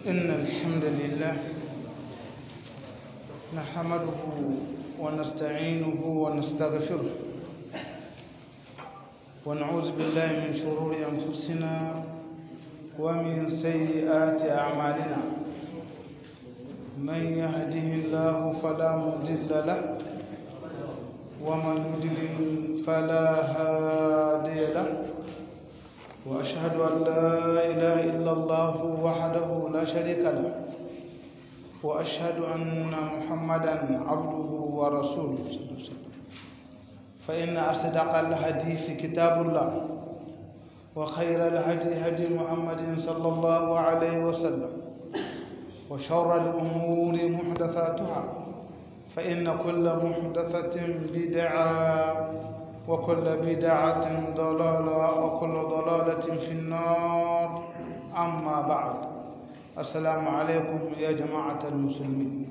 إن الحمد لله نحمده ونستعينه ونستغفره ونعوذ بالله من شرور أنفسنا ومن سيئات أعمالنا من يهده الله فلا مضل له ومن يضلل فلا هادي له وأشهد أن لا إله إلا الله وحده لا شريك له وأشهد أن محمدا عبده ورسوله صلى الله عليه وسلم فإن أصدق الحديث كتاب الله وخير الهدي هدي محمد صلى الله عليه وسلم وشر الأمور محدثاتها فإن كل محدثة بدعة وكل بدعة ضلالة وكل ضلالة في النار أما بعد السلام عليكم يا جماعة المسلمين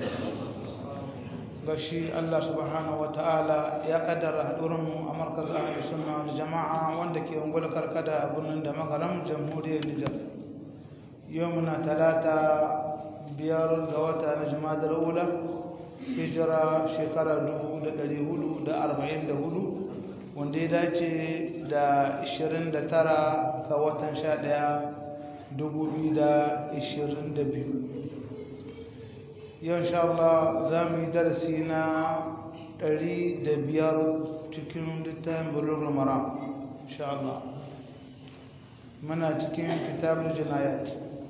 gashi Allah subhanahu wa ta'ala ya kaddara haɗurinmu a markazin ahli sunna wal jama'a wanda ke ungul karkada a birnin da magaram jamhuriyar Nijar yau muna talata biyar ga wata na jimadar ula hijira shekara 1444 wanda ya dace da 29 ga watan 11 2022 yau insha Allah za mu yi darasi na 105 cikin littafin bulugul mara insha Allah muna cikin kitabul jinayat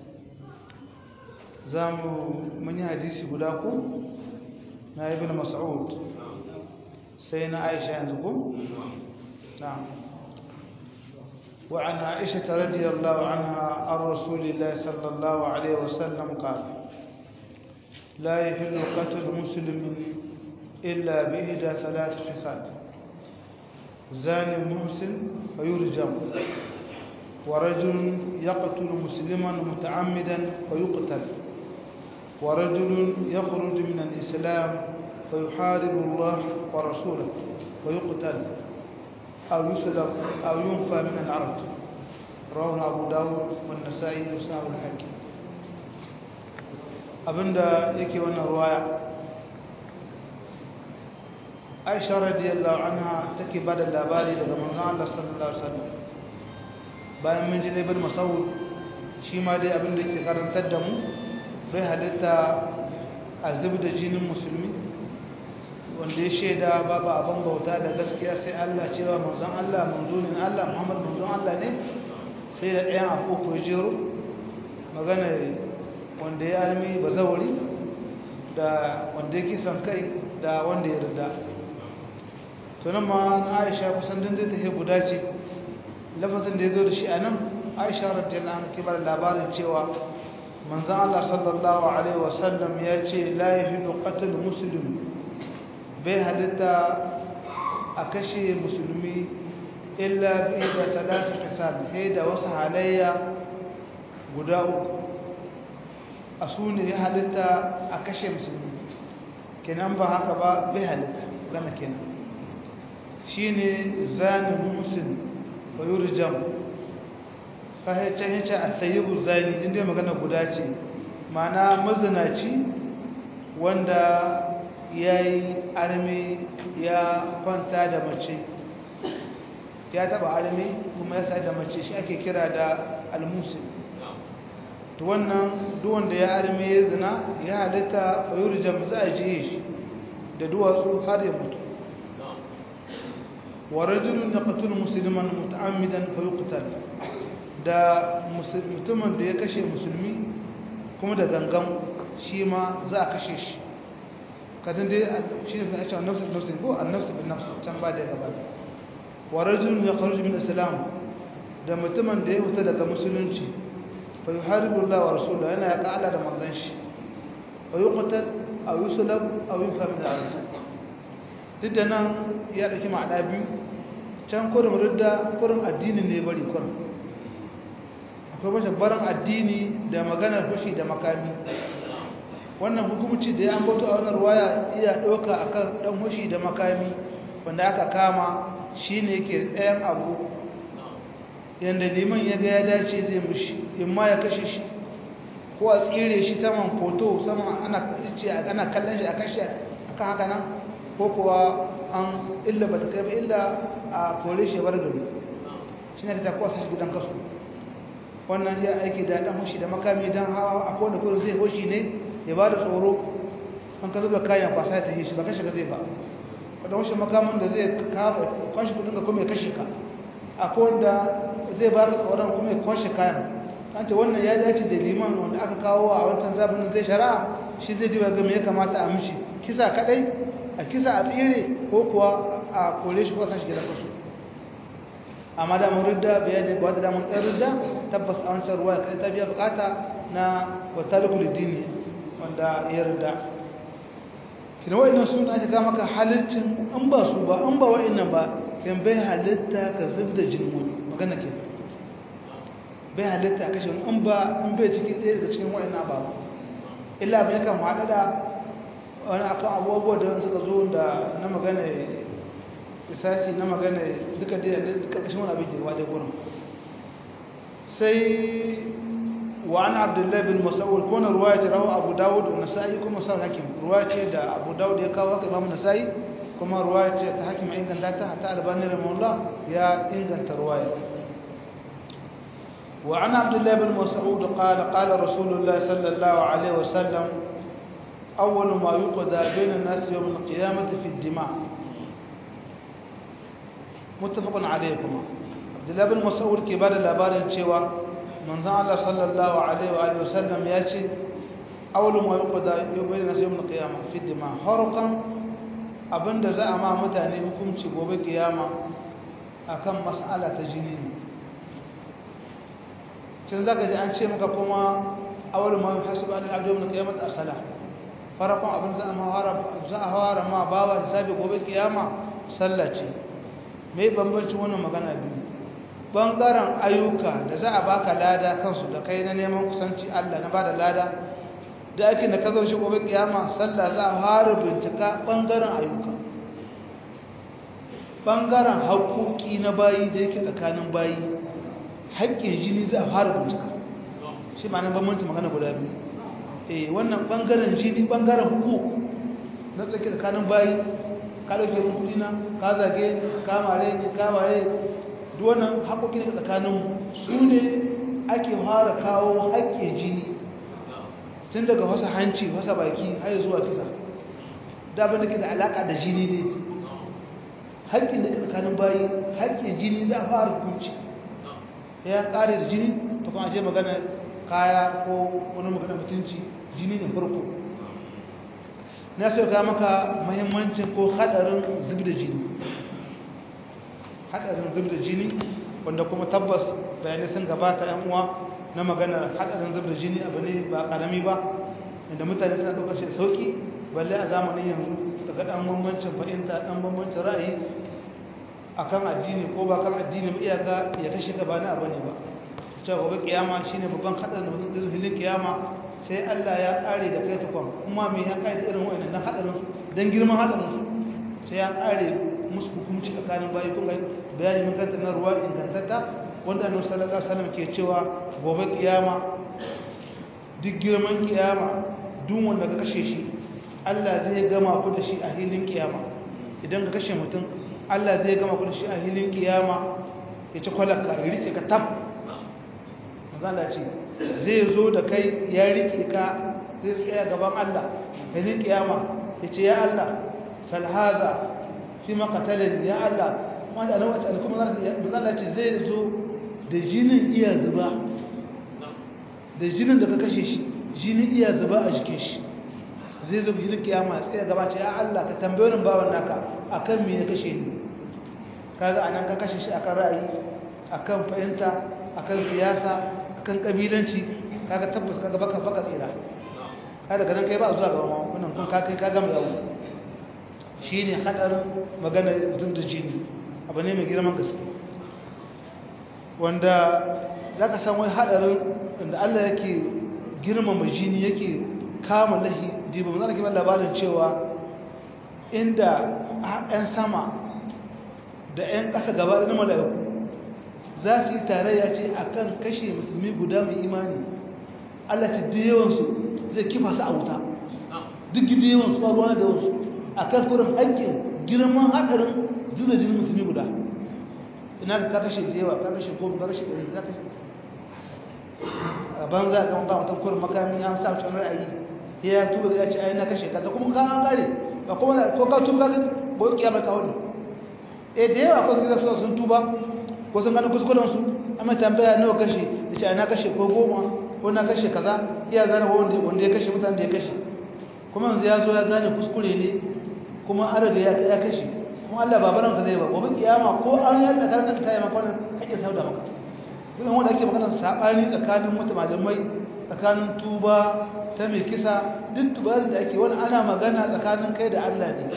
za mu muni hadisi guda ku na ibn mas'ud sai na aisha yanzu ku na'am وعن عائشة رضي الله عنها عن رسول الله صلى الله عليه وسلم قال لا يحل قتل مسلم إلا بإحدى ثلاث خصال زاني محسن فيرجم ورجل يقتل مسلما متعمدا فيقتل ورجل يخرج من الإسلام فيحارب الله ورسوله فيقتل أو يسلب أو ينفى من الأرض رواه أبو داود والنسائي وساه الحاكم abinda yake wannan ruwaya aisha radiyallahu anha take bada labari daga manzon Allah sallallahu alaihi wasallam bayan mun ji ibn mas'ud shi ma dai abinda yake karantar da mu bai halitta azab da jinin musulmi wanda ya shaida babu abin bauta da gaskiya sai Allah cewa manzon Allah manzonin Allah Muhammad manzon Allah ne sai da ɗayan abu ko jero magana wanda ya almi bazawari da wanda ya kisan kai da wanda ya rida tunan ma na aisha kusan din zai tafi guda ce lafazin da ya zo da shi a nan aisha radiyallahu anha ke bada labarin cewa manzan Allah sallallahu alaihi wasallam ya ce la yahidu qatl muslim bai halitta a kashe musulmi illa bi da talasi kasal sai da wasu halayya guda uku a su ne ya halitta a kashe musulmi kenan ba haka ba bai halitta gana kenan shi ne zanen musulmi ba yi rijam fahimcin yace a sayibu zani inda magana guda ce mana mazinaci wanda ya yi armi ya kwanta da mace ya taba armi kuma ya sa da mace shi ake kira da almusul to wannan duwanda ya arme ya zina ya halitta fayuri za a jiye shi da duwatsu har ya mutu wa rajulun yaqtulu musliman muta'ammidan fa yuqtal da mutumin da ya kashe musulmi kuma da gangan shi ma za a kashe shi kadin dai shi ne a cewa nafsu nafsu ko annafsu bin nafsu can ba da gaba wa rajulun yakhruju min islam da mutumin da ya fita daga musulunci fa yuharibu Allah wa rasuluhu yana ya ka'ala da manzon shi wa yuqtal aw yuslab aw yunfa min al-ard duk da nan ya dauki ma'ana biyu can kurin ridda kurin addini ne bari kurin akwai mace barin addini da maganar fashi da makami wannan hukumci da ya ambato a wannan ruwaya iya ɗauka akan ɗan fashi da makami wanda aka kama shine yake ɗayan abu yadda liman ya ga ya dace zai mushi in ma ya kashe shi ko a tsire shi saman foto saman ana ce ana kallon shi a kashe akan haka nan ko kuwa an illa ba ta kai ba illa a kore shi bar gari shi ne ta kwasa shi gidan kasu wannan ya aiki da dan hoshi da makami dan hawa a kowane kurin zai hoshi ne ya ba da tsoro an ka zuba kayan kwasa ya tafi shi ba kashe ka zai ba wadda hoshi makamin da zai kwashe kudin ka kuma ya kashe ka a kowanda zai ba ka tsoron kuma ya kwashe kayan an ce wannan ya dace da liman wanda aka kawo a wancan zabinin zai shari'a shi zai diba ga me ya kamata a mishi kisa kadai a kisa a tsire ko kuwa a kore shi ko sashi gidan kasu amma da mun ridda bayani ba da mun ɗan ridda tabbas a wancan ruwa kai ta biya bukata na watalikul dini wanda ya ridda kina wa'annan suna aka ga maka halittin an ba su ba an ba wa'annan ba kan bai halitta ka zubda jinin magana ke bai halitta a kashe an ba an bai cikin ɗaya daga cikin wa'annan ba illa mai kan haɗa da wani akan abubuwa da suka zo da na magana isasi na magana duka da ƙarƙashin wani abin girma da gurin sai wa an abdullahi bin mas'ud ko na ruwaya ce rawa abu dawud da nasa'i kuma sa hakim ruwaya ce da abu dawud ya kawo haka imamu nasa'i kuma ruwaya ce ta hakim inganta ta ta albani rahimahullah ya inganta ruwaya وعن عبد الله بن مسعود قال قال رسول الله صلى الله عليه وسلم أول ما يقضى بين الناس يوم القيامة في الدماء متفق عليكم عبد الله بن مسعود كبار الأبار شوى من زعل الله صلى الله عليه وآله وسلم يأتي أول ما يقضى بين الناس يوم القيامة في الدماء حرقا abin da za a ma mutane hukunci gobe kiyama akan mas'ala ta jini ne tun zaka ji an ce maka kuma awal ma yuhasabu al abdu min qiyamat as-salah farkon abin za a mawara za a fara ma bawa hisabi gobe kiyama sallah ce me bambanci wannan magana biyu bangaren ayyuka da za a baka lada kansu da kai na neman kusanci Allah na bada lada da ake da kazo shi gobe kiyama sallah za a fara bincika bangaren ayyuka bangaren haƙoƙi na bayi da yake tsakanin bayi haƙƙin jini za a fara bincika shi ma nan bambanci magana guda biyu eh wannan bangaren jini bangaren hukuk na tsaki tsakanin bayi ka dauke mun kudi na ka zage ka mare ni ka mare duk wannan haƙoƙi ne tsakanin su ne ake fara kawo haƙƙin jini tun daga wasa hanci wasa baki har zuwa kisa da abin da ke da alaƙa da jini ne haƙƙin da ke tsakanin bayi haƙƙin jini za a fara hukunci ya ƙare da jini ta kuma je magana kaya ko wani magana mutunci jini ne farko na so ga maka mahimmancin ko hadarin zubda jini hadarin zubda jini wanda kuma tabbas bayanai sun gabata yan uwa na magana hadarin zubda jini abu ne ba karami ba inda mutane suna ɗaukar shi sauki balle a zamanin yanzu daga ɗan bambancin fahimta ɗan bambancin ra'ayi akan addini ko ba kan addini ba iyaka ya kashe ka ba na abu ne ba cewa gobe kiyama shine babban hadarin da mutum zai kiyama sai Allah ya kare da kai tukwan kuma me ya kare irin wannan dan hadarin dan girman hadarin sai ya kare musu hukunci tsakanin bayi kun ga bayani mun kanta na ruwa ingantata wanda Annabi sallallahu alaihi wasallam ke cewa gobe kiyama duk girman kiyama duk wanda ka kashe shi Allah zai gama ku da shi a hilin kiyama idan ka kashe mutum Allah zai gama ku da shi a hilin kiyama ya ci kwalaka ya rike ka tab manzala ce zai zo da kai ya rike ka zai tsaya gaban Allah hilin kiyama ya ce ya Allah salhaza fi makatalin ya Allah wanda na wata kuma manzala ce zai zo da jinin iya zuba da jinin da ka kashe shi jinin iya zuba a jikin shi zai zo jinin kiyama tsaya gaba ce ya Allah ka tambaye wani bawan naka akan me ya kashe ni kaga anan ka kashe shi akan ra'ayi akan fahimta akan siyasa akan kabilanci kaga tabbas kaga baka baka tsira kada ganin kai ba zuwa ga wannan kun ka kai ka gama yawo shine hadarin magana zubda jini abu ne mai girman gaske wanda zaka san wai hadarin inda Allah yake girmama jini yake kama lahi diba mun ake labarin cewa inda ƴan sama da ƴan ƙasa gaba da mala'iku za su yi tarayya ce akan kashe musulmi guda mai imani Allah ce da yawansu zai kifa su a wuta duk gida yawansu ba ruwa da yawansu a kan kurin haƙƙin girman haɗarin zuwa jinin musulmi guda ina ka kashe da yawa ka kashe goma ka kashe ɗari za ka a banza kan ba mutum kurin makami an sa mutum ra'ayi ya tuba ya ce ai na kashe ka da kuma ka an kare ba kuma ko ka tuba ka ko kiyama ka wani eh da yawa ko sai sun tuba ko sun gane kuskuren su amma tambaya nawa kashe da ce na kashe ko goma ko na kashe kaza iya gane wanda wanda ya kashe mutane da ya kashe kuma yanzu ya zo ya gane kuskure ne kuma an riga ya kashe kuma Allah ba baran ka zai ba gobe kiyama ko an ya da karkar ta yi maka wannan kake sauda maka irin wanda ake magana sabani tsakanin mutum malamai tsakanin tuba ta mai kisa duk tubarin da ake wani ana magana tsakanin kai da Allah ne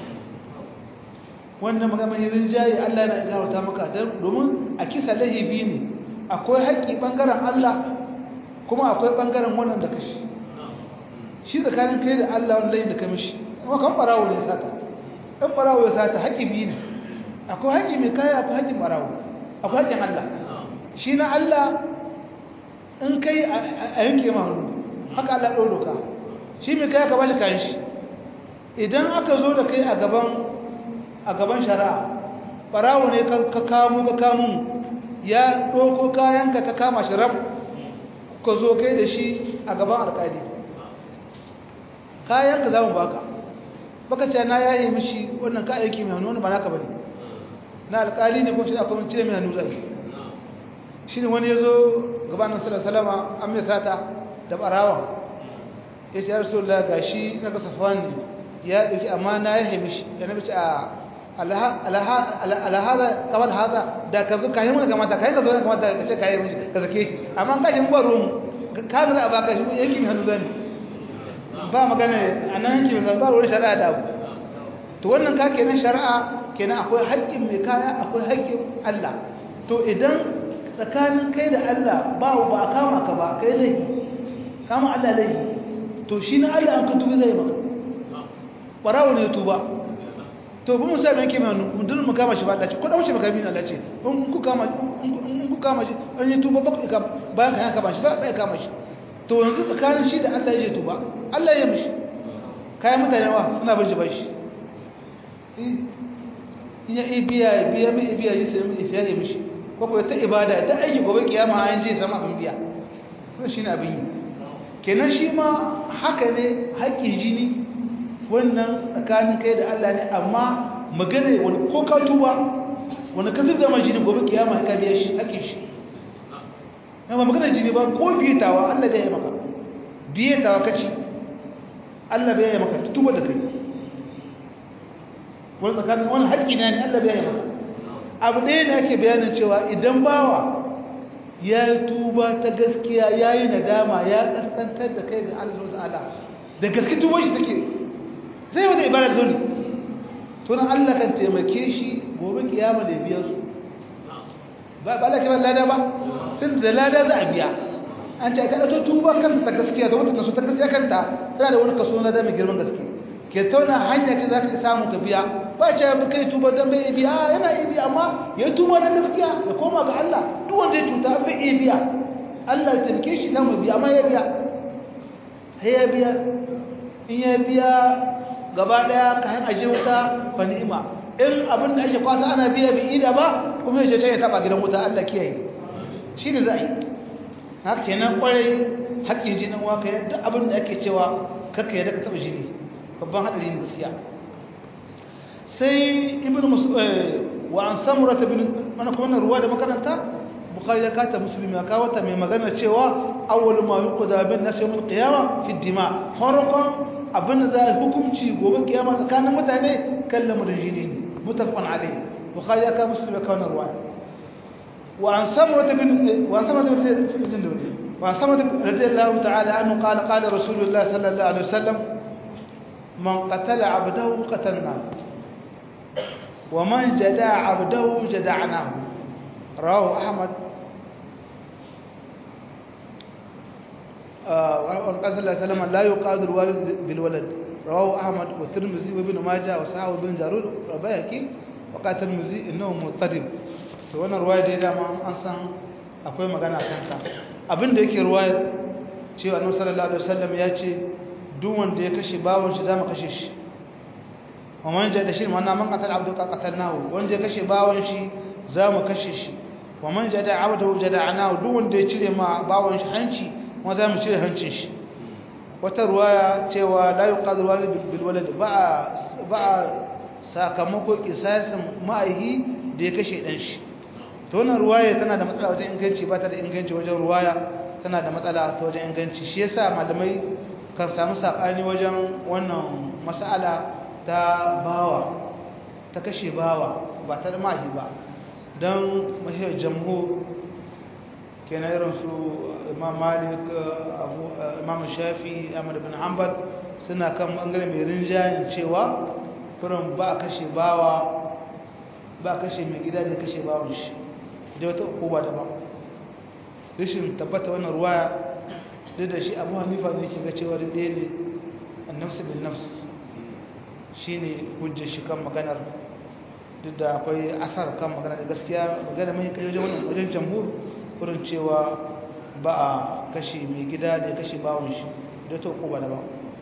wannan magana mai rinjaye Allah yana ikarta maka domin a kisa lahibi ne akwai haƙƙi ɓangaren Allah kuma akwai ɓangaren wannan da kashi shi tsakanin kai da Allah wani laifin da ka mishi kuma kan ɓarawo ne sata ɗan ɓarawo ya sata haƙƙi biyu ne akwai haƙƙi mai kaya akwai haƙƙin ɓarawo akwai haƙƙin Allah shi na Allah in kai a yanke ma hannu haka Allah ɗau doka shi mai kaya ka ba shi kayan shi idan aka zo da kai a gaban a gaban shari'a ɓarawo ne ka kamo ka kamo ya ɗauko kayanka ka kama shi rab ka zo kai da shi a gaban alƙali kayanka za mu baka baka ce na yaye mishi wannan ka aiki mai hannu wani ba naka bane na alƙali ne ko shi akwai cire mai hannu zai shi ne wani ya zo gabanin salama an mai sata da ɓarawa ya ce ya rasu da ga shi na kasafan ne ya ɗauki amma na yaye mishi da na bici a alhaza kamar haza da ka zo kayan wani kamata kayan ka zo na kamata ka ce kayan wani ka zake shi amma an kashin ba ruwan kamar a baka shi yanki mai hannu zane ba magana a nan yanki mai hannu ba ruwan shari'a da abu to wannan ka kenan shari'a kenan akwai haƙƙin mai kaya akwai haƙƙin Allah to idan tsakanin kai da Allah ba ba a kama ka ba kai laifi kama Allah laifi to shi na Allah an ka tubi zai maka ɓarawo ne tuba to ba mu sami yanke mai hannu duk mu kama shi ba dace ko dauce maka bin Allah ce in ku kama in ku kama shi an yi tuba ba ku kama bayan ka kama shi ba ba kama shi to yanzu tsakanin shi da Allah ya tuba Allah ya mishi kayan mutane wa suna bar shi ba shi in ya ibiya biya mai ibiya yi sai mai ya mishi ko ko ta ibada ta aiki gobe kiyama an je sama abin biya wannan shine abin yi kenan shi ma haka ne haƙƙin jini wannan tsakanin kai da Allah ne amma magana wani ko ka tuba wani ka zubda mai jini gobe kiyama ka biya shi haƙin shi amma magana jini ba ko biyetawa Allah bai yi maka biyetawa kaci Allah bai yi maka tuba da kai wani tsakanin wani haƙi na ne Allah bai yi maka abu ɗaya ne ake bayanin cewa idan bawa ya yi tuba ta gaskiya ya yi nadama ya ƙasƙantar da kai ga Allah ta'ala da gaske tuba shi take zai wata ibadar dole tunan Allah kan taimake shi gobe kiyama da biya su ba ba da kiban lada ba tun da lada za a biya an ce ka to tuba kan ta gaskiya da wata nasu ta gaskiya kanta tana da wani kaso na da mai girman gaske ke tauna hanya ce za ka samu ka biya ba ce ba kai tuba dan bai biya yana iya biya amma ya tuba na gaskiya ya koma ga Allah duk wanda ya cuta bai iya biya Allah ya taimake shi samu biya amma ya biya sai ya biya in ya biya gaba daya kayan aje wuta fa ni'ima in abin da ake kwasa ana biya bi ida ba kuma yaje ta ya taba gidan wuta Allah kiyaye shine zai haka kenan kwarai haƙƙin jinin waka yadda abin da ake cewa kakka yadda ka taba jini babban hadari ne gaskiya sai ibn wa an samura ta bin mana kuma na ruwa da makaranta bukhari ya kata muslim ya kawo ta mai magana cewa awwal ma yuqda bin nas yawm al-qiyamah fi ad-dima farqan abin da za a hukunci gobe kiyama tsakanin mutane kan lamarin jini ne mutafan alai bukhari ya kawo muslim ya kawo na ruwa wa an samura ta bin wa an samura ta bin wa an samura radiyallahu ta'ala anhu qala qala rasulullah sallallahu alaihi wasallam man qatala abdahu qatalna wa man jada'a abdahu jada'nahu rawahu ahmad وقال صلى الله عليه وسلم لا يقاد الوالد بالولد رواه احمد والترمذي وابن ماجه وصححه ابن جارود وبيهقي وقال الترمذي انه مضطرب to wannan ruwaya da dama an san akwai magana kan ta abinda yake ruwaya cewa annabi sallallahu alaihi wasallam ya ce duk wanda ya kashe bawon shi zamu kashe shi wa man jada shi manna man qatal abdu qatalnahu wanda ya kashe bawon shi zamu kashe shi wa man jada abdu jada'nahu duk wanda ya cire ma bawon shi hanci kuma zamu cire hancin shi wata ruwaya cewa la yuqadru walid bil walad ba ba sakamako kisasin ma'aihi da ya kashe dan shi to wannan ruwaya tana da matsala wajen inganci ba ta da inganci wajen ruwaya tana da matsala ta wajen inganci shi yasa malamai kan samu sakani wajen wannan mas'ala ta bawa ta kashe bawa ba ta ma'aihi ba don mahiyar jamhur kenan irin su imam malik imam shafi ahmad bin hanbal suna kan bangare mai rinjayen cewa kurin ba kashe bawa ba kashe mai gida da kashe bawan shi da wata hukuma daban rashin tabbata wannan ruwaya duk da shi abu hanifa ne ke ga cewa da ɗaya ne annafsu bin nafs shi ne hujjar shi kan maganar duk da akwai asar kan maganar gaskiya magana mai kai wajen wajen jamhur kurin cewa ba a kashe mai gida da ya kashe bawon shi da ta hukuma daban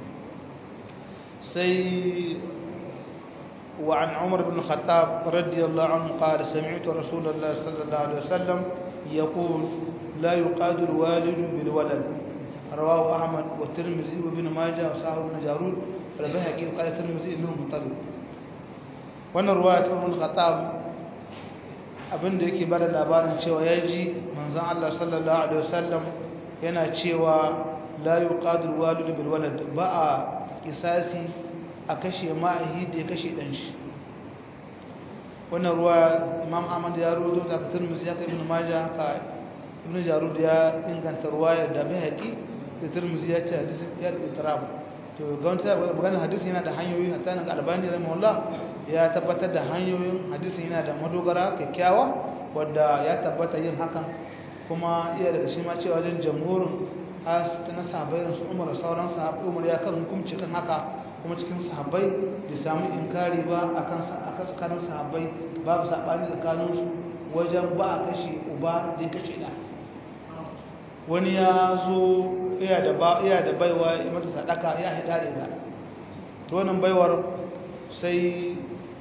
sai وعن عمر بن الخطاب رضي الله عنه قال سمعت رسول الله صلى الله عليه وسلم يقول لا يقاد الوالد بالولد رواه أحمد والترمذي وابن ماجه وصاحب بن جارود والبيهقي وقال الترمذي انه مطلب wannan ruwaya ta Umar Khattab abinda yake bada labarin cewa yaji manzon Allah sallallahu alaihi wasallam yana cewa la yuqadu alwalidu bil walad ba a kisasi a kashe ma'ahi da ya kashe dan shi wannan ruwa Imam Ahmad ya ruwaito ta ka Tirmidhi ya kai Ibn Majah haka Ibn Jarud ya inganta ruwaya da Baihaqi da Tirmidhi ya ce hadisi ya itirab to ga wanda magana hadisi yana da hanyoyi hatta nan Albani rahimahullah ya tabbatar da hanyoyin hadisi yana da madogara kyakkyawa wadda ya tabbata yin hakan kuma iya daga shi ma cewa wajen jamhurin has na sahabbai su Umar da sauran sahabbai Umar ya kan hukunci kan haka kuma cikin sahabbai bai samu inkari ba akan akan tsakanin sahabbai babu sabani tsakanin su wajen ba a kashe uba da kashe da wani ya zo iya da ba iya da baiwa ya mata sadaka ya hada da ita to wannan baiwar sai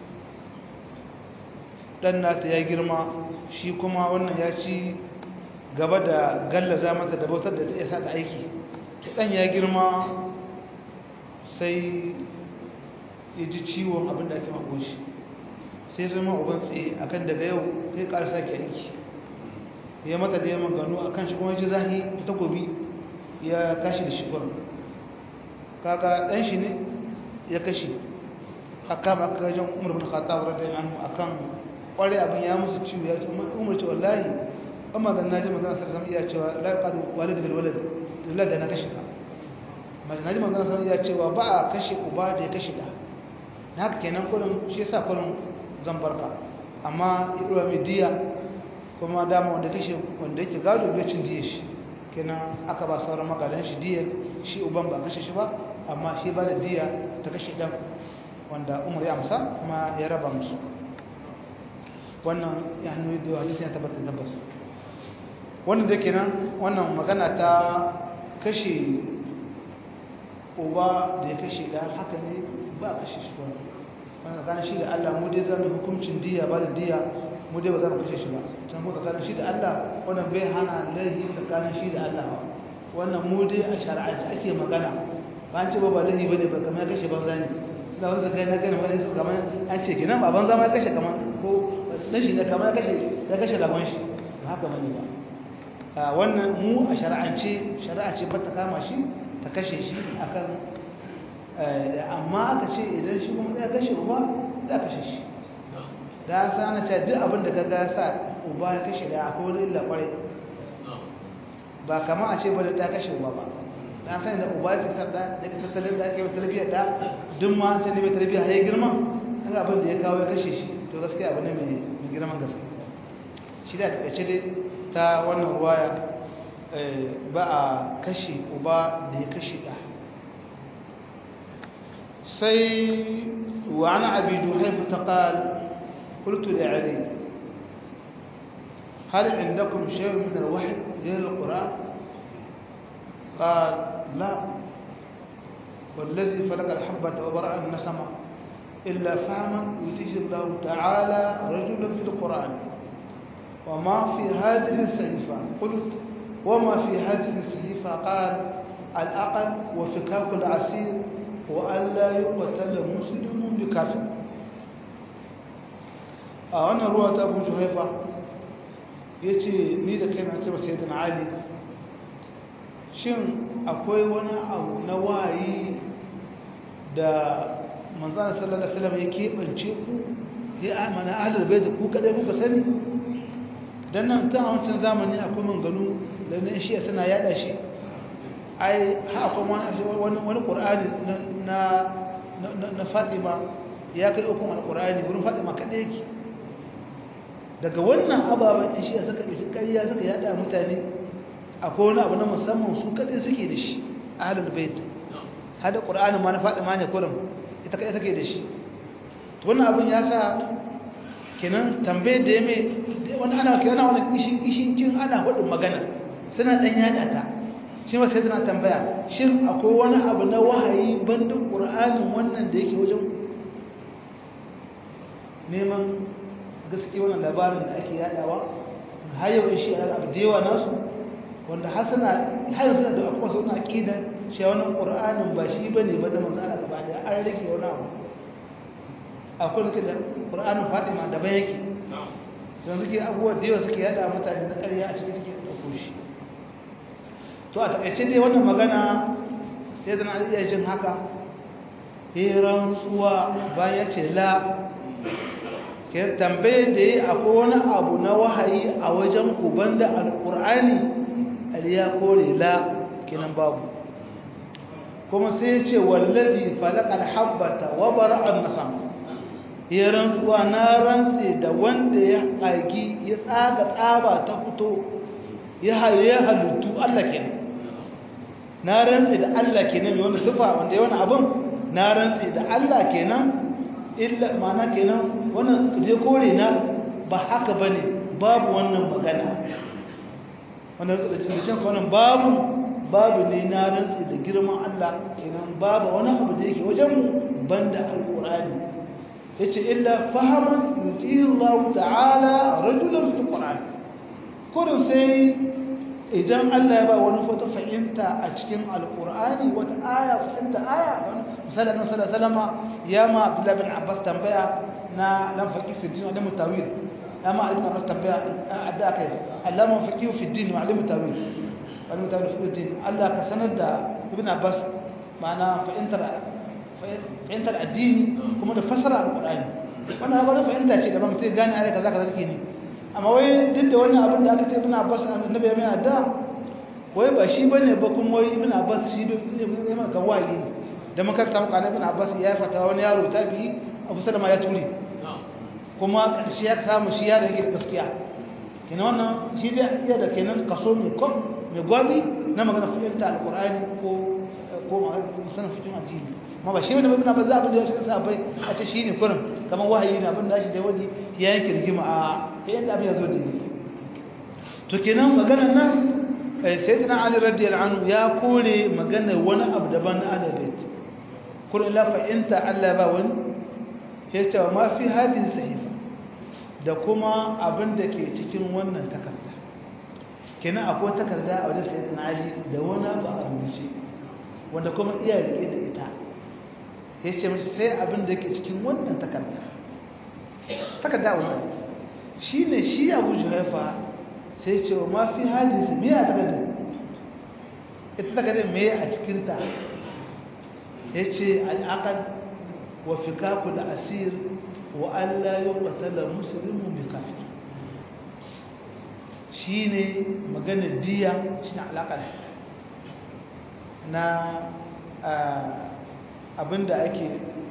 dan nata ya girma shi kuma wannan ya ci gaba da gallaza mata da bautar da ta isa da aiki to dan ya girma sai ya ji ciwon abin da ake mako shi sai zama uban tsaye akan daga yau sai ƙara sake aiki ya mata da yamma gano a kan shi kuma ji zahi ta takobi ya tashi da shi kwanan kaka ɗan shi ne ya kashe haka ba ka jan umar bin khattab radiyallahu anhu akan kware abin ya musu ciwo ya ce umar ce wallahi amma da naji magana sai zama iya cewa la qad walid bil walad lillahi da na kashe ka amma naji magana sai iya cewa ba a kashe uba da ya kashe da na haka kenan kullum shi yasa kullum zan barka amma idura mai diya kuma dama wanda kashe wanda yake gado bai cin diya shi kenan aka ba sauran magadan shi diya shi uban ba kashe shi ba amma shi ba da diya ta kashe dan wanda umar ya amsa kuma ya raba musu wannan ya hannu da hadisi ya tabbata tabbas wannan da kenan wannan magana ta kashe uba da ya kashe da haka ne ba kashe shi ba wannan tsakanin shi da Allah mu dai zamu hukuncin diya ba da diya mu dai ba za mu kashe shi ba can mu tsakanin shi da Allah wannan bai hana laihi tsakanin shi da Allah ba wannan mu dai a shari'ance ake magana ba an ce ba ba laihi bane ba kamar ya kashe banza ne da wani zakai na gani wani kamar an ce kenan ba banza ma ya kashe kamar ko dan shi ne kamar ya kashe ya kashe lagon shi ba haka bane ba wannan mu a shari'ance shari'a ce ba ta kama shi ta kashe shi akan amma aka ce idan shi kuma ya kashe uba za kashe shi da sa na ce duk abin da ka ga sa uba ya kashe da akwai wani illa kwarai ba kama a ce ba da ta kashe uba ba na sani da uba ya sarda da ka tattalin da ake yi tarbiyyar da duk ma sai ne mai tarbiyya ya girma an abin da ya kawo ya kashe shi to gaskiya abu ne mai girman gaske shi da takaice dai ta wannan ruwaya ba a kashe uba da ya kashe da sai wa ana abi duhaifa ta qal قلت لعلي هل عندكم شيء من الوحي غير القرآن قال لا والذي فلق الحبة وبرأ النسمة إلا فهما يتيه الله تعالى رجلا في القرآن وما في هذه الصحيفة قلت وما في هذه الصحيفة قال الأقل وفكاك العسير وألا يقتل مسلم بكافر أنا روى أبو جهيفة yace ni da kaina ce ba sai da Ali shin akwai wani abu na wayi da manzon sallallahu alaihi wasallam ya keɓance ku ya amana ahlul bait ku kadai kuka sani dan nan ta wancan zamani akwai manganu da ne shi suna yada shi ai ha akwai wani wani qur'ani na na Fatima ya kai ukun alqur'ani gurin Fatima kadai yake daga wannan ababen shi suka ɗauki ƙarya suka yada mutane akwai wani abu na musamman su kadai suke da shi ahlul bait hada qur'ani ma na Fatima ne kurum ita kadai take da shi wannan abin ya sa kenan tambaye da ya mai wani ana kenan wani kishin kishin kin ana hudun magana suna dan yada ta shi ma sai tana tambaya shin akwai wani abu na wahayi banda qur'anin wannan da yake wajen neman gaske wannan labarin da ake yadawa har yau shi a abu da yawa nasu wanda har suna har suna da akwai suna aqida cewa wannan qur'anin ba shi bane ba da manzo Allah gaba da an rage wani abu akwai nake da ƙur'anin fatima daban yake don suke abubuwa da yawa suke yada mutane na ƙarya a cikin suke ɗauko shi to a taƙaice dai wannan magana sai zana iya jin haka heran tsuwa bayan ce la ke tambaye da ya akwai wani abu na wahayi a wajen kuban da alƙur'ani aliya kore la kenan babu kuma sai ce wallazi falakal habbata wa bara'an nasama ya rantsuwa na rantse da wanda ya ƙagi ya tsaga tsaba ta fito ya halittu Allah kenan na rantse da Allah kenan wani sufa wanda ya wani abin na rantse da Allah kenan illa mana kenan wannan je kore na ba haka bane babu wannan magana wannan da cikin wannan babu babu ne na rantse da girman Allah kenan babu wani abu da yake wajen mu banda alqur'ani yace illa fahaman yutihi Allah ta'ala rajulan fil Qur'an kurin sai idan Allah ya ba wani wata fahimta a cikin alqur'ani wata aya fahimta aya misali annabi sallallahu alaihi wasallam ya ma Abdullah bin Abbas tambaya na lam faqih fi din wa lam tawil ya ma ibn Abbas tambaya adda kai Allah man faqih fi din wa lam tawil wa lam tawil fi din Allah ka sanar da ibn Abbas ma'ana fahimtar fahimtar addini kuma da fasara alƙur'ani wannan haka wani fahimta ce da ba mutum gane ayat kaza kaza take ne amma wai duk da wannan abin da aka ce ibn abbas annabi ya mai da wai ba shi bane ba kuma wai ibn abbas shi ne ma kan wayi da makarta muka annabi ibn abbas ya fata wani yaro ta bi abu salama ya ture kuma karshe ya samu shi ya rage da gaskiya kenan wannan shi da iya da kenan kaso mai ko mai gwabi na magana fahimta alƙur'ani ko ko sanin fitin addini ma ba shi wani babin abin za abin da ya shiga sabai a ce shi ne kurin kamar wahayi na abin da shi da wani ya yanki rigima a yadda abin ya zo da to kenan maganar nan sai dina ali radiyal anhu ya kore maganar wani abu daban na alabait kurin la fa'inta Allah ba wani ya ce ma fi hadin sahifa da kuma abin da ke cikin wannan takarda kenan akwai takarda a wajen sayyidina ali da wani abu a rubuce wanda kuma iya rike da ita ya ce mashi sai abin da ke cikin wannan takarda takarda wannan shi ne shi abu juhaifa sai ce wa mafi hadisi me a takardar ita takardar me a cikinta ya ce al'akar wa fikaku da asir wa Allah yi ƙwatalar musulmin bi kafin shi ne maganar diya shi ne alaƙar na abinda ake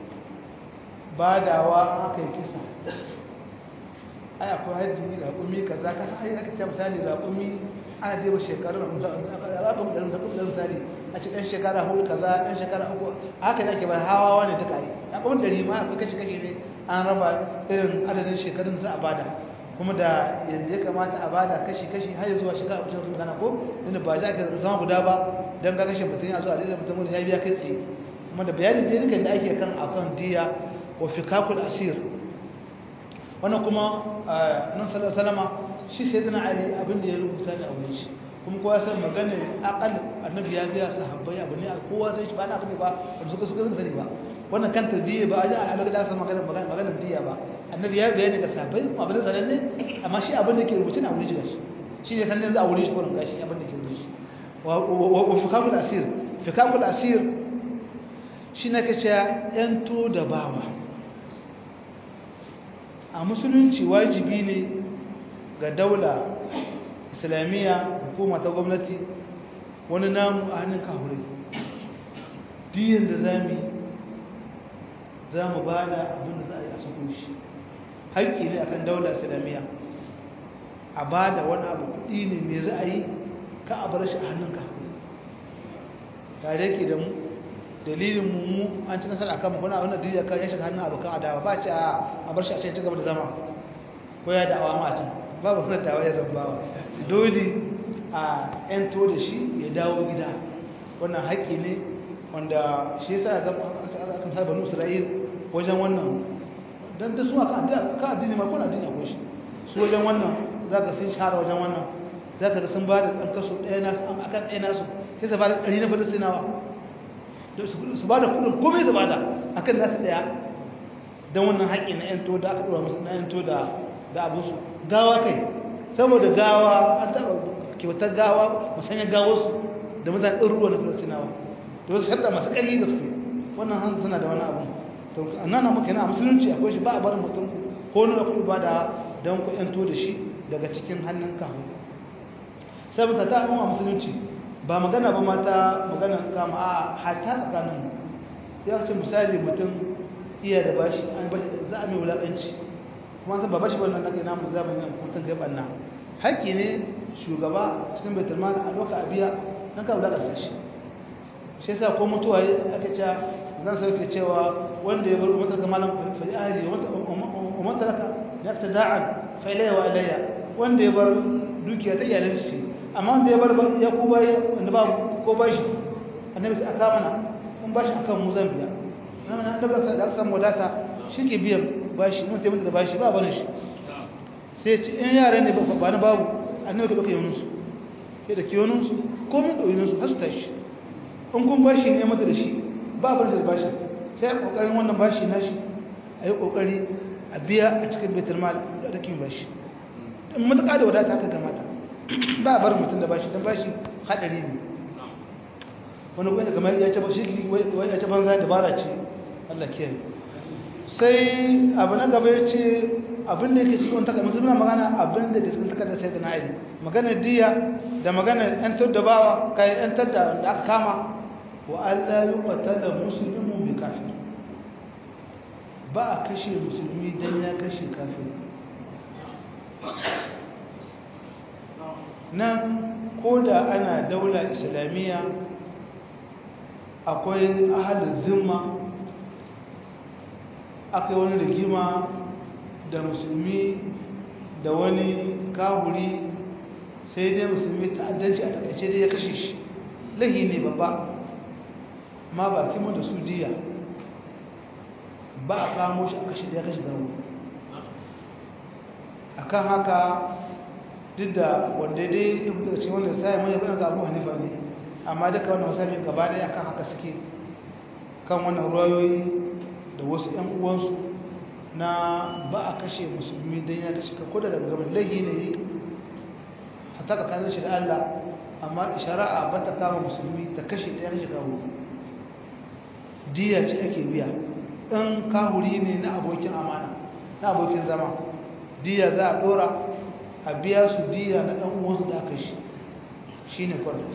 badawa aka yi kisa ai akwai haddi raƙumi ka za ka ai aka ce misali raƙumi ana dai ba shekarun raƙumi ɗarin da kuɗin misali a ci ɗan shekara hudu kaza ɗan shekara uku haka ne ake bar hawawa ne duka yi raƙumin ɗari ma akwai kashi kashi ne an raba irin adadin shekarun za a bada kuma da yadda ya kamata a bada kashi-kashi har zuwa shekara abu sun gana ko inda ba za ka zama guda ba don ka kashe mutum ya zuwa da mutum ya biya kai tsaye kuma da bayanin da dukkan da ake kan akan diya wa fikakul asir wannan kuma nan salama shi sai zana ali abin da ya rubuta da aure shi kuma kowa san magana akal annabi ya ga sahabbai abu ne kowa sai shi ba na abu ne ba suka suka sani ba wannan kan tarbiyya ba a ji a da aka magana magana diya ba annabi ya bayani ga sahabbai abin da sanan ne amma shi abin da ke rubuce na wuri gashi shi ne sanin za a wuri shi kurin gashi abin da ke wuri shi wa fikakul asir fikakul asir shi na kace yanto da bawa a musulunci wajibi ne ga daula islamiyya hukuma ta gwamnati wani namu a hannun kahurai diyan da za mu yi za mu ba da abin da za a yi a sukun shi haƙƙi ne akan daula islamiyya a ba da wani abu kuɗi ne mai za a yi ka a bar shi a hannunka tare ke da mu dalilin mu an ci nasara akan kuna wannan duniya kan ya shiga hannun abokan adawa ba ce a bar shi a cikin gaba da zama ko ya da'awa ma a can babu wannan dawa ya zambawa dole a yanto da shi ya dawo gida wannan haƙƙi ne wanda shi yasa ga akan sa banu Isra'il wajen wannan dan da su aka addini ma ko na addini akwai shi su wajen wannan zaka sun shahara wajen wannan zaka ga sun ba da ɗan kaso ɗaya nasu akan ɗaya nasu sai su ba da ɗari na falastinawa su ba da kudin komai su ba da akan nasu ɗaya don wannan haƙƙi na 'yanto da aka ɗora musu na 'yanto da abinsu gawa kai saboda gawa an taɓa kyautar gawa musanya gawarsu da mutane ɗin ruwa na falastinawa da wasu shaɗa masu ƙarfi gaske wannan hanzu suna da wani abu to a nan muka yana a musulunci akwai shi ba a barin mutum ko nuna ku ibada don ku 'yanto da shi daga cikin hannun kahu saboda ta a musulunci ba magana ba mata magana kama a hata tsakanin ya ce misali mutum iya da bashi an bashi za a mai wulaƙanci kuma san ba bashi wannan nake namu zamanin mutum kai banna haƙƙi ne shugaba cikin baitul mal a doka a biya nan ka wulaƙanta shi shi yasa ko mutuwa aka ce zan sauke cewa wanda ya bar umatar ga malam fa ahli wa man taraka yaqtada'an fa ilayya wa ilayya wanda ya bar dukiya ta iyalan shi amma wanda ya bar ya ko bai wanda ba ko bashi annabi sai aka mana kun bashi akan mu zan biya nan annabi sai da san wadata shike biyan bashi mun tayi da bashi ba barin shi sai ci in yaran ne ba ba na babu annabi ka dauke yunun su ke da kiyonun su ko mun dauki yunun su har su tashi in kun bashi ne mata da shi ba bar da bashi sai kokarin wannan bashi na shi ayi kokari a biya a cikin baitul mal da take bashi in mutaka da wadata ka kamata ba a bar mutum da bashi don bashi haɗari ne wani kwanye kamar ya ce ya ce banza dabara ce Allah kiyaye sai abu na gaba ya ce abin da yake cikin takardar musulmi magana abin da ke cikin takardar sai da na aini magana diya da magana yantar da bawa kai yantar da aka kama wa Allah yi kwatala musulmin bi kafin ba a kashe musulmi don ya kashe kafin nan ko da ana daula islamiyya akwai ahalin zimma akwai wani rigima da musulmi da wani kahuri sai dai musulmi ta'addanci a takaice dai ya kashe shi lahi ne babba ma ba kima da su diya ba a kamo shi a kashe da ya kashe gawo akan haka duk da wanda dai ya fita cikin wanda sai mai yana ga Abu Hanifa ne amma duka wannan masabi gaba daya akan haka suke kan wannan ruwayoyi da wasu ƴan uwansu na ba a kashe musulmi dan ya kashe ka koda daga gaban lahi ne hatta tsakanin shi da Allah amma shari'a ba ta kama musulmi ta kashe ta kashe kawo diya ce ake biya in kahuri ne na abokin amana na abokin zama diya za a dora a biya su diya na ɗan uwansu da aka shi shi ne kwanan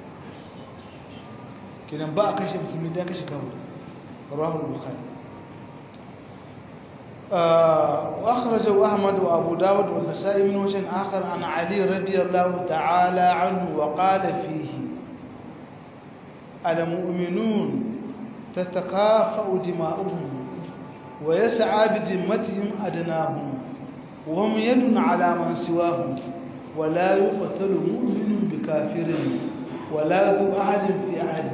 kinan ba a kashe musulmi da kashe kawo rahul bukhari وأخرجه أحمد وأبو داود والنسائي من وجه آخر عن علي رضي الله تعالى عنه وقال فيه المؤمنون تتكافأ دماؤهم ويسعى بذمتهم أدناهم وهم يد على من سواهم ولا يقتل مؤمن بكافر ولا ذو أحد في أحد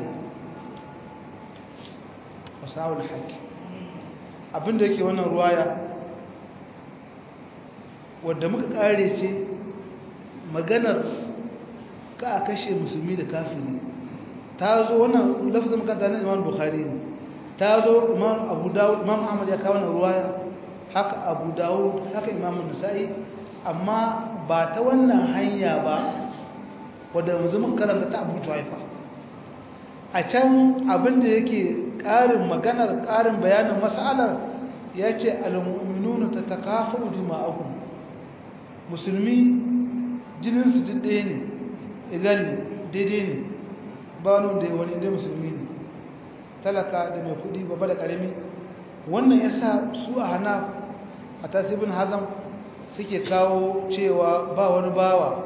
وساو الحق abin da yake wannan ruwaya wadda muka kare ce maganar ka a kashe musulmi da kafiri ta zo wannan lafazin makanta na imam bukhari ne ta zo imam abu dawud imam ahmad ya kawo wannan ruwaya haka abu dawud haka imam nasa'i amma ba ta wannan hanya ba wadda yanzu mun karanta ta abu tuwaifa a can abinda yake ƙarin maganar ƙarin bayanin mas'alar ya ce al-mu'minuna ta takafa dima'ahum musulmi jininsu duk ɗaya ne idan daidai ne ba wani da wani inda musulmi ne talaka da mai kudi babba da ƙarami wannan ya sa su a hana a tasibin hazam suke kawo cewa ba wani bawa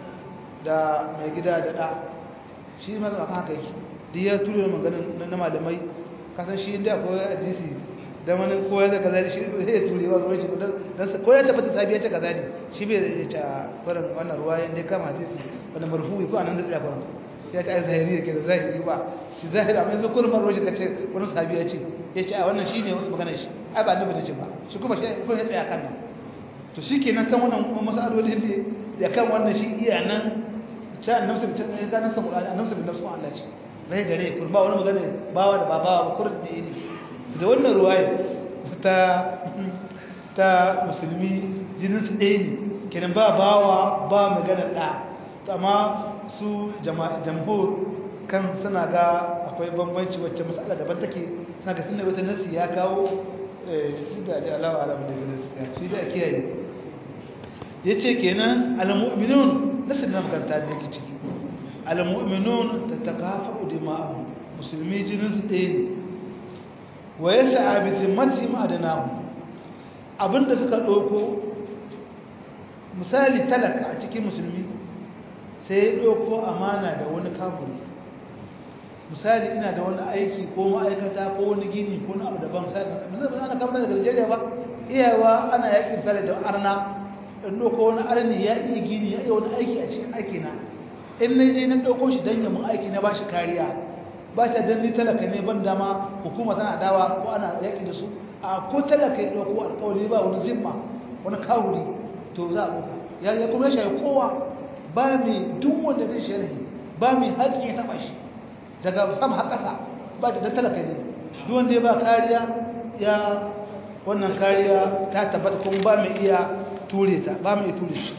da mai gida da ɗa shi ma zama haka yake duk ya ture maganin na malamai kasan shi inda akwai hadisi da wani koya da kaza shi zai ture wa ruwan shi don ko ya tabbata sabiya ce kaza ne shi bai zai ce a farin wannan ruwa yadda ya kama hadisi wani marfu'i ko anan zai tsaya farin ya ce ai zahiri yake da zahiri ba shi zahiri amma yanzu kullum ruwan shi ka ce wani sabiya ce ya ce a wannan shi ne wasu maganar shi ai ba annabi da ce ba shi kuma shi ko ya tsaya kan nan to shi kenan kan wannan masalolin ne da kan wannan shi iya nan ta annabsa bi ta ga nan sa Qur'ani annabsa bi nafsu Allah ce zai gare ku ba wani magana bawa da babawa ba kurin da ne da wannan ruwaya ta ta musulmi jinin su ɗaya ne kenan ba bawa ba magana ɗa amma su jamhur kan suna ga akwai bambanci wacce matsala daban take suna ga tunan wata nasi ya kawo shi da da alawa alamu da gaskiya shi da kiyaye ya ce kenan alamu'minun nasu da makaranta da yake ciki alamu'minun ta takafa udima'ahu musulmi jinin su ɗaya ne wa ya sa'a bi zimmati ma'adanahu abinda suka ɗauko misali talaka a cikin musulmi sai ya ɗauko amana da wani kafin misali ina da wani aiki ko ma'aikata ko wani gini ko na abu daban misali ba ana kamar daga Nigeria ba iyawa ana yakin tare da arna in ɗauko wani arni ya iya gini ya iya wani aiki a cikin aiki na in na je na ɗauko shi don yamin aiki na ba shi kariya ba ta dan ni talaka ne ban dama hukuma tana dawa ko ana yaki da su a ko talaka ya ɗauko alƙawari ba wani zimma wani kawuri to za a ɗauka ya ya kuma shi kowa ba mai duk wanda zai sharhi ba mai haƙƙi ya taɓa shi daga sama har ƙasa ba da talaka ne duk wanda ya ba kariya ya wannan kariya ta tabbata kuma ba mai iya ture ta ba mai iya ture shi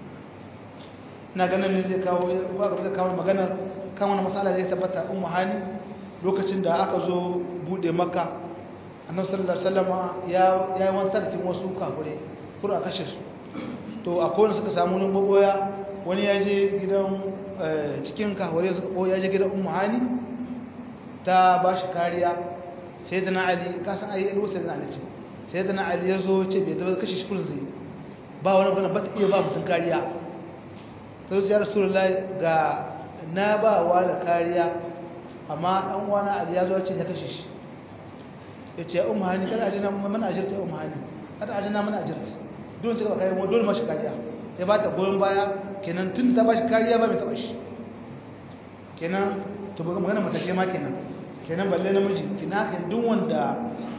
ina ganin ne zai kawo zai kawo maganar kan wani matsala da ya tabbata ummu hani lokacin da aka zo bude makka annabi sallallahu alaihi wasallama ya ya wani tarkin wasu kafure kur a kashe su to akwai wanda suka samu wani maboya wani ya je gidan cikin kafure suka boya ya je gidan ummu hani ta ba shi kariya sai da na ali ka san ayi alwasa da ali ce sai da na ali ya zo ce bai da kashe shi kullun zai ba wani bana ba ta iya ba mutum kariya sai ya rasulullahi ga na ba wa da kariya amma dan wani ali ya zo ce ya kashe shi ya ce ummu hani kada ajina mana ajirta ummu hani kada ajina mana ajirta don ta kai mu dole mashi kariya ya ba ta goyon baya kenan tun ta ba shi kariya ba mai taba shi kenan to ba magana mata ce ma kenan kenan balle namiji kina kan duk wanda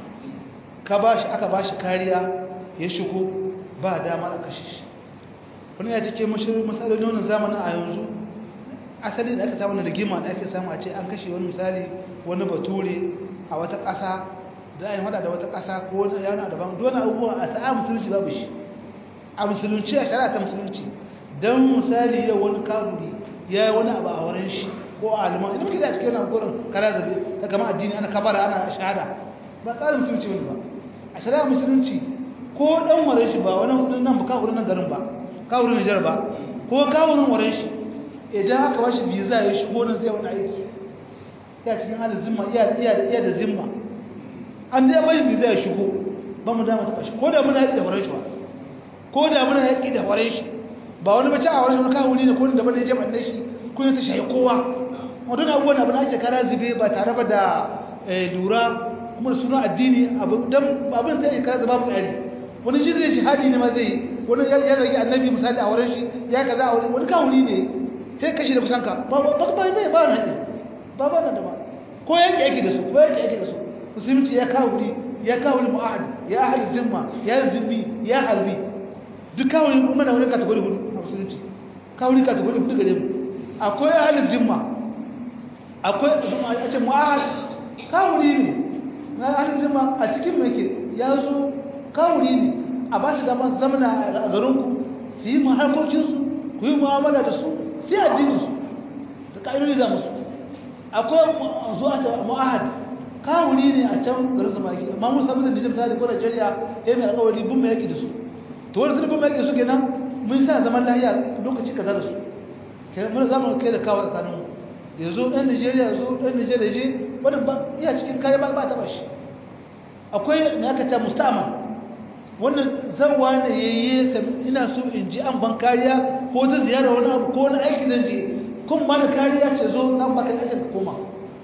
ka ba shi aka ba shi kariya ya shigo ba dama a kashe shi wani ya cike mashirin misalin wannan zamanin a yanzu asali da aka samu na rigima da ake samu a ce an kashe wani misali wani bature a wata ƙasa da a yi hada da wata ƙasa ko wani yana daban dole abubuwa a sa'a musulunci babu shi a musulunci a shari'a ta musulunci don misali yau wani kaburi ya yi wani abu a wurin shi ko a aliman idan muke da cikin wani gurin kara zabe ta kama addini ana kabara ana shahada ba tsarin musulunci wani ba a shari'a musulunci ko dan wurin shi ba wani nan ba kawurin nan garin ba kawurin Nijar ba ko kawurin wurin shi idan aka bashi biza ya shigo nan zai wani aiki ya cikin halin zimma iya iya da iya da zimma an dai bai biza ya shigo ba mu dama ta shi ko da muna yaki da wurin shi ba ko da muna yaki da wurin shi ba wani bace a wurin wani kawuri ne ko da bane je ban shi ko ta shayi kowa wannan abubuwan abin ake kara zube ba tare ba da lura kuma suna addini abin dan abin da ya kara zaba mu tsari wani shi zai jihadi ne ma zai yi wani ya zagi annabi misali a wurin shi ya kaza a wurin wani kawuri ne sai kashi da kusanka ba ba ba ba ba na haƙi ba ba na da ba ko yake yake da su ko yake yake da su musulunci ya kawuri ya kawuri mu'ahad ya ahli zimma ya zimmi ya harbi duk kawuri kuma na wani kategori hudu a musulunci kawuri kategori hudu gare mu akwai ahli zimma akwai a ce mu'ahad kawuri ne na ahli zimma a cikin mai ke ya zo kawuri ne a ba shi dama zamana a garinku su yi maharkokinsu ku yi mu'amala da su sai addininsu da ƙa'idodi da musu akwai zuwa ta mu'ahad kawuri ne a can garin su maki amma mun samu da nijim sadi ko Najeriya ya mai alƙawari bin mai yaki da su to wani sun bin mai yaki da su kenan mun sa zaman lahiya lokaci kaza da su kenan mun zamu kai da kawo tsakanin mu yanzu ɗan Najeriya yanzu ɗan Najeriya je wannan ba iya cikin kare ba ba ta bashi akwai me aka ta musta'man wannan zarwa ne yayye ina so in ji an ban kariya ko ta ziyara wani abu ko wani aiki zan je kun ba da kariya ce zo zan baka aikin ka koma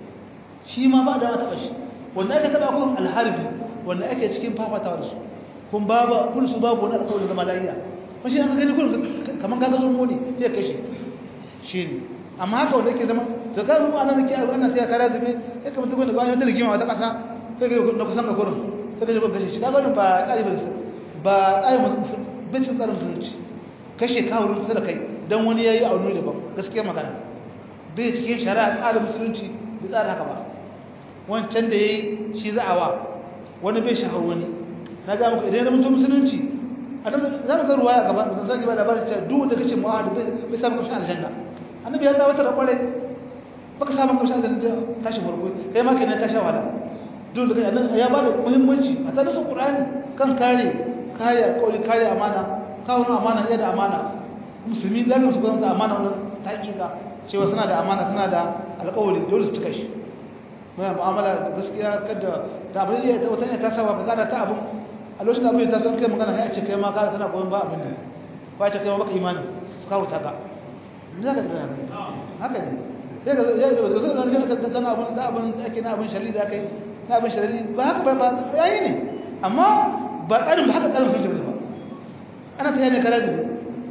shi ma ba da taɓa shi wanda aka taɓa kun alharbi wanda ake cikin fafatawa da su kun babu kun su babu wani alƙawarin zama lafiya kun shi an ka gani kun kamar kaga sun moni sai kashe shi ne amma haka wanda yake zama da ka zuwa nan ke wannan sai kara zube sai kamar tukun da ba wata rigima wata ƙasa sai ga na kusan ga gurin sai ga kun kashe shi kaga ba tsari ba ba tsari bincin tsarin musulunci kashe kawurin kusa da kai don wani ya yi a wani daban gaskiya magana bai cikin shari'a tsarin musulunci da tsara haka ba wancan da ya yi shi za a wa wani bai shahar wani na ga muku idan ya mutu musulunci a nan za mu ga ruwa a gaba da zan ba labarin cewa duk wanda kace mu'ahadu bai samu kamshin aljanna annabi ya dawo ta da kwarai baka samu kamshin aljanna tashi farko kai ma kenan ka sha wahala duk da kai nan ya ba da muhimmanci a tsarin qur'ani kan kare kare alƙawari kare amana kawo amana iya da amana musulmi lalata su gwamnati amana wani taƙiƙa cewa suna da amana suna da alƙawari dole su cika shi mai mu'amala gaskiya kada da abin da ya wata ne ta saba ka gana ta abin a lokacin da abin ta san kai magana ya ce kai ma kana kana goyon ba abin da ba ce kai ma baka imani su kawo ta ka me za ka da haka ne sai ga ya ga zai nan ka ta kana abin da abin da ake na abin shari'a da kai na abin shari'a ba haka ba ba yayi ne amma ba tsarin ba haka tsarin sun ba ana ta yana kara zube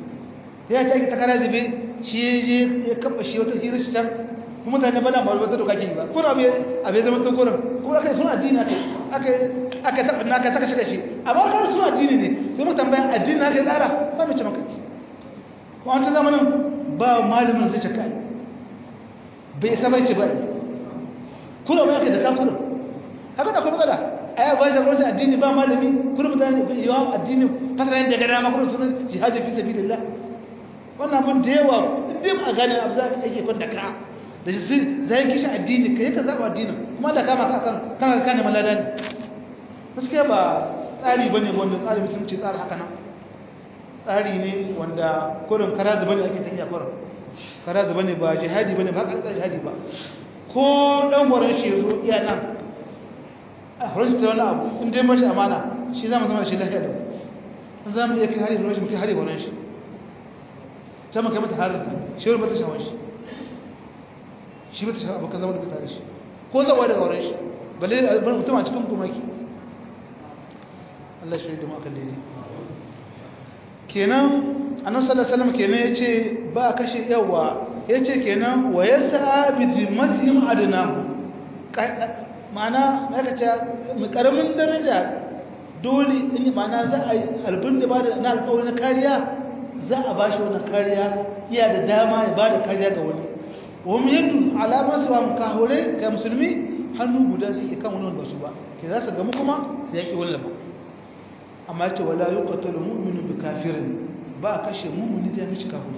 ya ta yi ta kara zube shi je ya kafa shi wata hirar shi can kuma mutane ba na ba wata doka ke yi ba kuna abu abu ya zama ta gurin kuma aka yi suna addini aka aka taɓa na aka taka shiga shi amma kawai suna addini ne sai mutan bayan addini na aka yi tsara ba mai ce maka ci kuma wancan zamanin ba malamin zai cika bai isa bai ce ba kuna ba aka da kakunan haka da kuma tsada aya ba da gwamnati addini ba malami kuma mutane yawa addini fasaran daga dama kuma sunan jihadi fi sabilillah wannan abin da yawa idan a gane abu za ka yake kwanta ka da shi zai kishi addini kai ka zaba addinin kuma da kama ka kan kana kana malada ne gaskiya ba tsari bane wanda tsari musulunci tsara haka nan tsari ne wanda kurin karazu bane ake tafiya kurin karazu bane ba jihadi bane ba haka jihadi ba ko dan horon shi yazo iya nan a horon ta wani abu in dai mashi amana shi za mu zama da shi lafiya da in za mu iya kai hari horon shi mu kai hari horon shi ta maka mata harin shi wani mata shawar shi shi mata shawar abokan zama da fita da shi ko zawa daga horon shi balle a bar mutum a cikin kumaki Allah shi da maka daidai kenan annabi sallallahu alaihi wasallam kenan yace ba kashe yawa yace kenan wa yasa bi zimmatihim adnahu ma'ana aka ce mai karamin daraja dole in ma'ana za a yi albin da ba da na alƙawari na kariya za a ba shi wani kariya iya da dama ya ba da kariya ga wani wani yadda alamar su ba mu kahure ga musulmi hannu guda su iya kan wani wanda su ba ke za su gamu kuma su yaƙi wani lama amma ce wala yi ƙatalu mu'minu bi kafirin ba a kashe mummuni da ya kashe kahure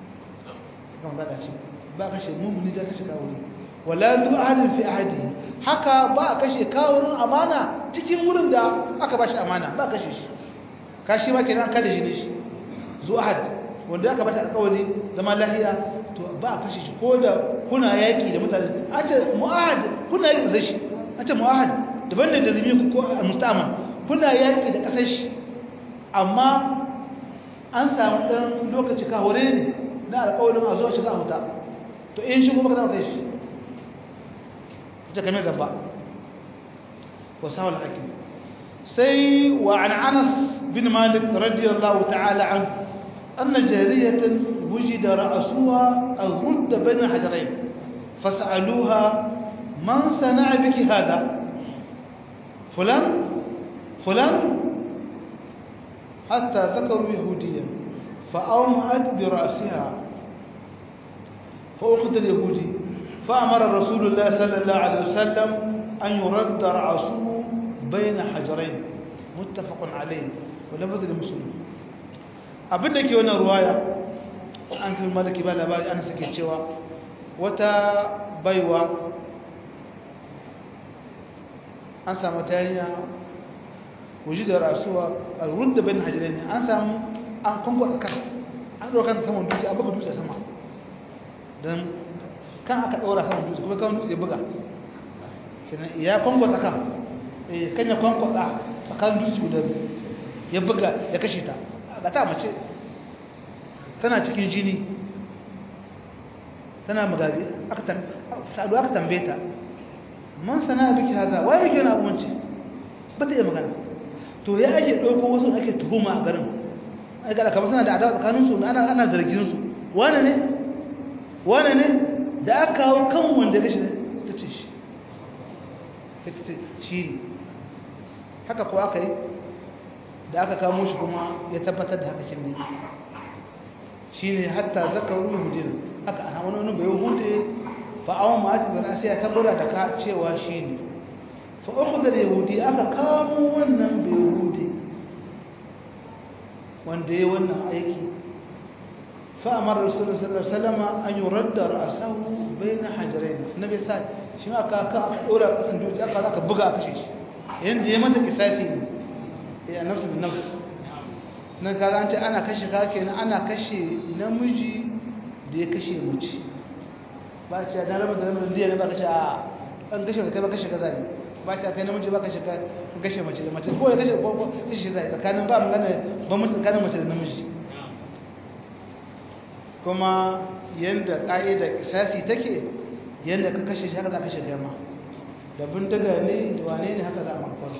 ba a kashe mummuni da ya kashe kahure wala du ahadin fi ahadi haka ba a kashe kawurin amana cikin wurin da aka bashi amana ba kashe shi kashi ma kenan kada shi ne shi zu ahad wanda aka bashi alƙawari zama lahiya to ba a kashe shi ko da kuna yaki da mutane a ce mu'ahad kuna yaki da shi a ce mu'ahad daban da zimi ko mustaman kuna yaki da kasar shi amma an samu ɗan lokaci kawure ne na alƙawarin a zuwa shiga a huta to in shi kuma ka zama kai shi game gaba wasawar ake sai wa an anas bin malik radiyallahu ta'ala an anna jariyatan wujida ra'suha aghud bayna hajarain fas'aluha man sana'a biki hada fulan fulan hatta dhakaru yahudiyan fa'awma'at bi ra'siha فأخذ اليهودي فأمر رسول الله صلى الله عليه وسلم أن يرد رأسه بين حجرين متفق عليه ولفظ المسلم abin da ke wannan ruwaya an fi malaki ba labari an suke cewa wata baiwa an samu tariya wuji da rasuwa a rudda bayan hajjirai ne an samu an kwankwasa kan an ɗaukar kan saman dutse an buga dutse sama don kan aka ɗaura saman dutse kuma kan dutse buga ya kwankwasa kan kan ya kwankwasa tsakanin dutse guda ya buga ya kashe ta ga ta mace tana cikin jini tana magabi sa'adu aka tambaye ta man sana biki haza wai biki wani abu wance ba ta iya magana to ya ake ɗauko wasu ake tuhuma a garin ai ga kamar suna da adawa tsakaninsu ana ana zargin su wane ne wane ne da aka kawo kan wanda gashi ta ce shi ta ce shi ne haka ko aka yi da aka kamo shi kuma ya tabbatar da haka kin ne shi ne hatta zaka wani hudin aka a wani wani bai hude fa'awon ma'ati bin asiya ta bura da ka cewa shi ne fa'uku da yahudi aka kamo wannan bai hude wanda ya wannan aiki fa'amar rasulun sallallahu salama an yi radda ra'asahu bai na hajjarai na bai sa shi ma aka aka ɗora ƙasan dutse aka aka buga aka shi yadda ya mata kisasi ne ya nafsu bin nafsu na kaga an ce ana kashe ka kenan ana kashe namiji da ya kashe mace ba ce da rabar da rabar diya ne ba kashe a an kashe da kai ba kashe kaza ne ba ce kai namiji ba kashe ka kashe mace da mace ko da kashe ko kashe zai tsakanin ba magana ba mutu tsakanin mace da namiji kuma yanda ka'ida kisasi take yanda ka kashe shi haka za ka kashe gama da bindiga ne da wane ne haka za a makon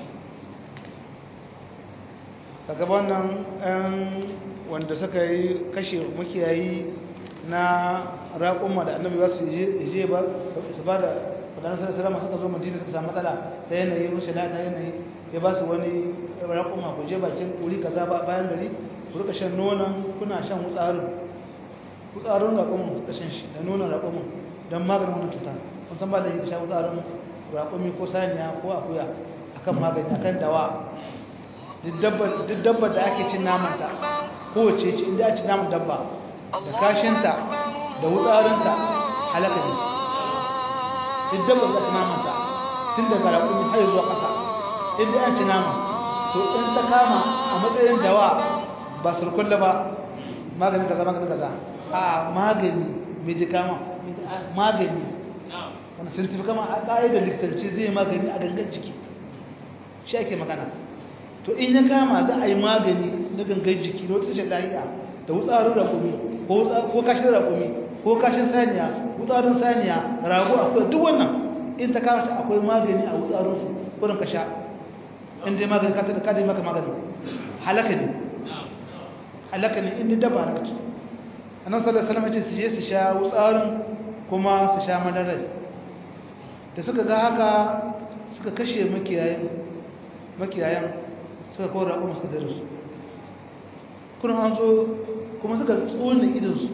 daga wannan ɗan wanda suka yi kashe makiyayi na raƙumma da annabi ba su je ba su ba da wadannan sarasara suka zo madina suka samu matsala ta yanayi rushe na ta yanayi ya ba su wani raƙumma ku je bakin wuri kaza bayan gari ku rika shan nonon kuna shan wutsarin wutsarin raƙumin suka shan shi da nonon raƙumin don maganin wani cuta kun san ba da ya sha wutsarin raƙumi ko saniya ko akuya akan magani akan dawa duk dabbar da ake cin namanta kowace ce inda a ci naman dabba da kashinta da wutsarinta halaka ne duk dabbar da ci namanta tun daga raƙumi har zuwa ƙasa inda an ci nama to in ta kama a matsayin dawa ba surkulla ba maganin kaza maganin kaza a magani medikama magani wani scientific kama a ƙa'idar likitanci zai magani a gangan ciki shi ake magana to in ya kama za a yi magani na gangan jiki na wata tashin lahiya da wutsarin rakumi ko kashin rakumi ko kashin saniya wutsarin saniya rago akwai duk wannan in ta kawo akwai magani a wutsarinsu wurin ka sha in dai magani ka tada kada maka magani halaka ne halaka ne in dai daba halaka ce annan sallallahu alaihi wasallam ce su je su sha wutsarin kuma su sha madarai da suka ga haka suka kashe makiyayan makiyayan suka kawo raƙon suka dare su kuna an zo kuma suka tsonin idansu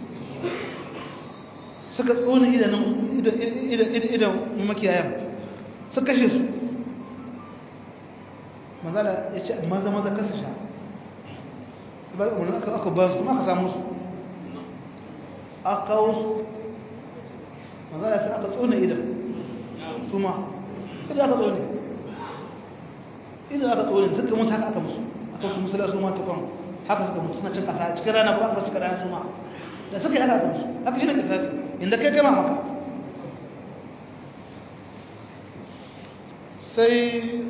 suka tsonin idan makiyayan suka kashe su manzala ya ce maza maza kasa sha aka ba su kuma aka samu su aka kawo su manzala sai aka tsonin idan su ma idan aka tsonin idan aka tsore duka mutu haka aka musu aka su musula su ma tukon haka suka mutu suna cin kasa cikin rana ko aka cikin rana su ma da suka yi haka aka musu haka shi ne kisasi inda kai gama maka sai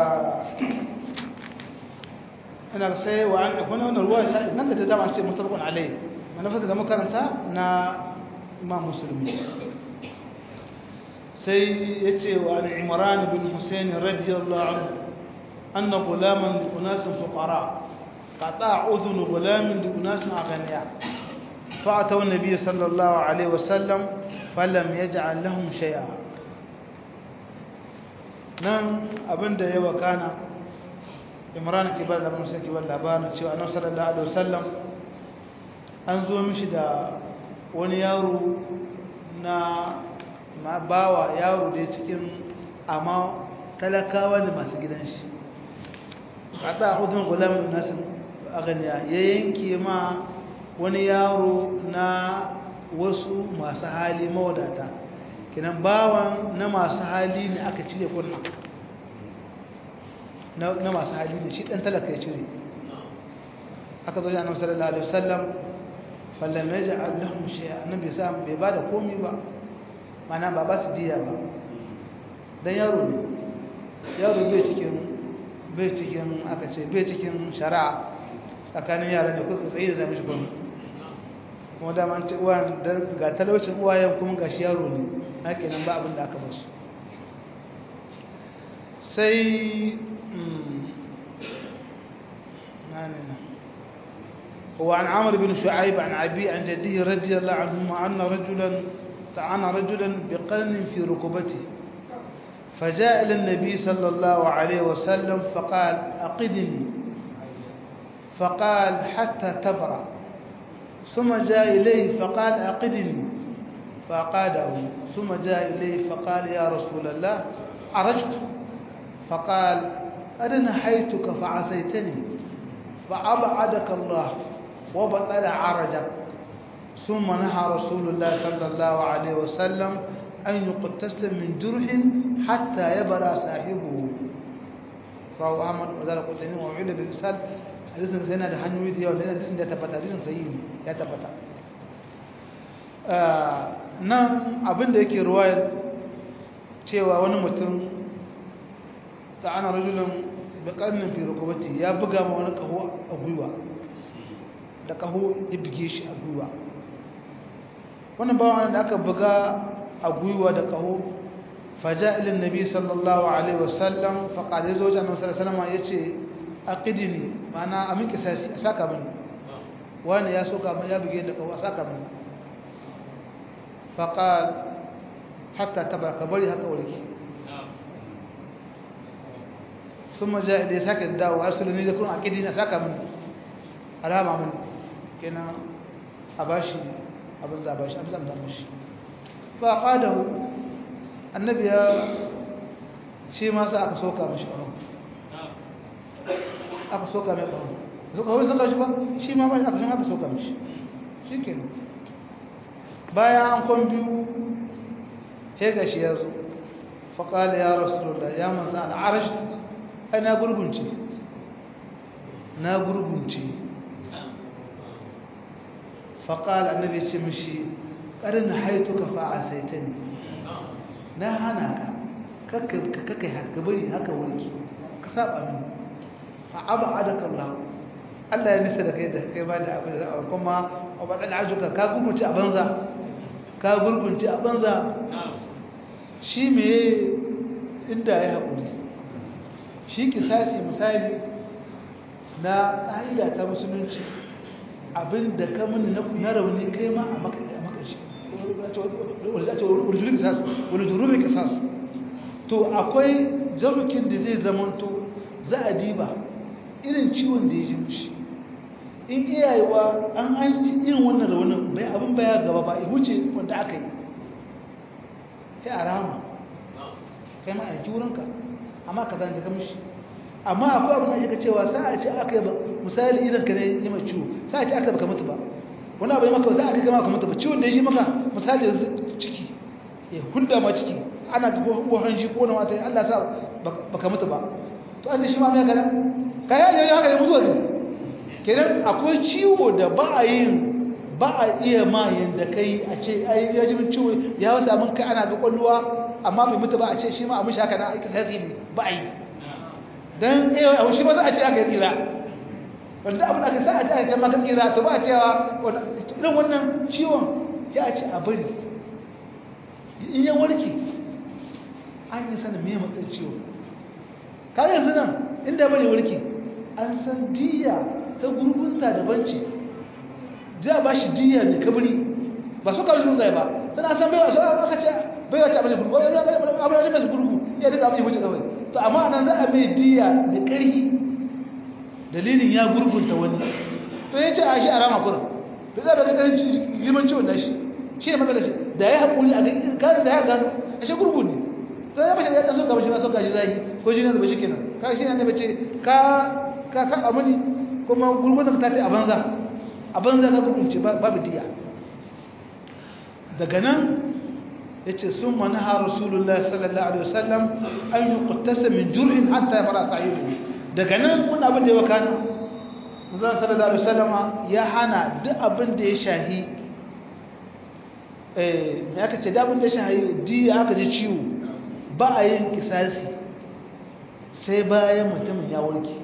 ina sai wa an akwai wani ruwa ya nan da dama ce mutabakun alai manufar da makaranta na imam musulmi sai ya ce wa an imran bin husaini radiyallahu anhu أن غلاما لأناس فقراء qata udhun gulamin li unasin aghniya fa ataw an-nabiy sallallahu alaihi wasallam falam yaj'al lahum shay'a nan abinda ya wakana imran kibar da musa kibar labarin cewa annabi sallallahu alaihi wasallam an zo mishi da wani yaro na ma bawa yaro da cikin amma talakawa da masu gidan shi kada hudun gulamin nasin aganiya ya yanke ma wani yaro na wasu masu hali mawadata kinan bawan na masu hali ne aka cire kunna na masu hali ne shi dan talaka ya cire aka zo annabi sallallahu alaihi wasallam fallam yaj'al lahum shay'a annabi sa bai bada komai ba mana ba ba su diya ba dan yaro ne yaro bai cikin bai cikin aka ce bai cikin shari'a tsakanin yaran da kuka tsaye da zama shi kuma kuma da man ce uwa dan ga talaucin uwayen kuma ga shi yaro ne haka nan ba abin da aka basu sai وعن عمرو بن شعيب عن أبي عن جده رضي الله عنهما أن رجلا طعن رجلا بقرن في ركبته فجاء إلى النبي صلى الله عليه وسلم فقال أقدني فقال حتى تبرأ ثم جاء إليه فقال أقدني فأقاده ثم جاء إليه فقال يا رسول الله عرجت فقال قد نحيتك فعصيتني فأبعدك الله وبطل عرجك ثم نهى رسول الله صلى الله عليه وسلم أن يقتسل من جرح حتى يبرى صاحبه رواه أحمد وذلك قتلين وعيد بالرسال hadisin sai yana da hanyoyi da yawa da hadisin da tabbata hadisin sai ya tabbata nan abin da yake ruwayar cewa wani mutum da ana rajulun da karnin fi rukubati ya buga ma wani kaho a gwiwa da kaho ya buge shi a gwiwa wannan bawan da aka buga a gwiwa da kaho faja ilin nabi sallallahu alaihi wasallam faƙaɗe zo jami'in sallallahu ya ce aqidini mana amin kisasi a saka mini wani ya soka min ya buge da kawo a saka mini faqal hatta tabaraka bari haka warki summa jaa da saka dawo arsuluni da kun aqidini a saka mini alama mini kenan a bashi abin za bashi abin zan bashi fa qadahu annabi ya shi ma sa aka soka mishi kawo aka soka mai ƙaho suka hau suka shi ba shi ma ba aka san aka soka mishi shi ke bayan an kwan biyu he ga shi ya zo faƙali ya rasulullah ya manza na arash ai na gurgunce na gurgunce faƙali annabi ce mishi ƙarin haitu ka fa'a sai ta ne na hana ka kakai haka bari haka wurki ka saba mini fa'abadaka Allah Allah ya nisa da kai da kai ba da abin da kuma ba da ajuka ka gurgunci a banza ka gurgunci a banza shi me inda ya haƙuri shi kisasi misali na ƙa'ida ta musulunci abin da ka mini na rauni kai ma a makashi wani jurumin kisas to akwai jarukin da zai zamanto za a diba irin ciwon da ya ji mushi in iyayewa an an ci irin wannan raunin bai abin baya gaba ba ya wuce wanda aka yi sai a rama kai ma a yanki wurinka amma ka zanga ka mishi amma akwai abin da ya cewa sa a ce aka yi ba misali idan ka ne yi mai ciwo sa a ce aka baka mutu ba wani abu ya maka ba za a kai gama ka mutu ba ciwon da ya ji maka misali yanzu ciki ya hulda ma ciki ana ko hanji ko na wata Allah sa baka mutu ba to an da shi ma mai gana ka yi haka ne mutuwa ne kenan akwai ciwo da ba a yin ba a iya ma yadda kai a ce ai ya ji ciwo ya wasu abin kai ana ga kwalluwa amma bai mutu ba a ce shi ma abin shaka na aika sai ne ba a yi don iya abu shi ma za a ce aka yi tsira wanda abin aka sa a ce aka yi maka tsira to ba a cewa irin wannan ciwon ya ce a bari in ya warke an yi sanin me matsayin ciwon kaga yanzu nan inda bari warke an san diya ta gurgunta daban ce za a ba shi diya mai kabari ba su kawai sun zai ba tana san baiwa su aka ce baiwa ce abin gurgu wani abin mai gurgu ya duka abin wuce kawai to amma nan za a mai diya mai ƙarfi dalilin ya gurgunta wani to ya ce a shi a rama kurin da za a baka ƙarin girman ciwon nashi shi ne matsalar shi da ya haƙuri a kan da ya gano a shi gurgu ne to ya bashi ya ɗan so gaba shi ma so gashi zai ko shi ne da bashi kenan ka shi ne bace ka ka kaɓa mani kuma gurgun da ka tafi a banza a banza ka gurgunce babu diya daga nan ya ce sun manaha rasulullah sallallahu alaihi wasallam an yi kutasa min jurin hatta ya fara sa'idu daga nan wani abin da ya wakana zan sallallahu alaihi wasallam ya hana duk abin da ya shahi eh ya kace da abin da ya shahi diya aka ji ciwo ba a yin kisasi sai bayan mutumin ya warke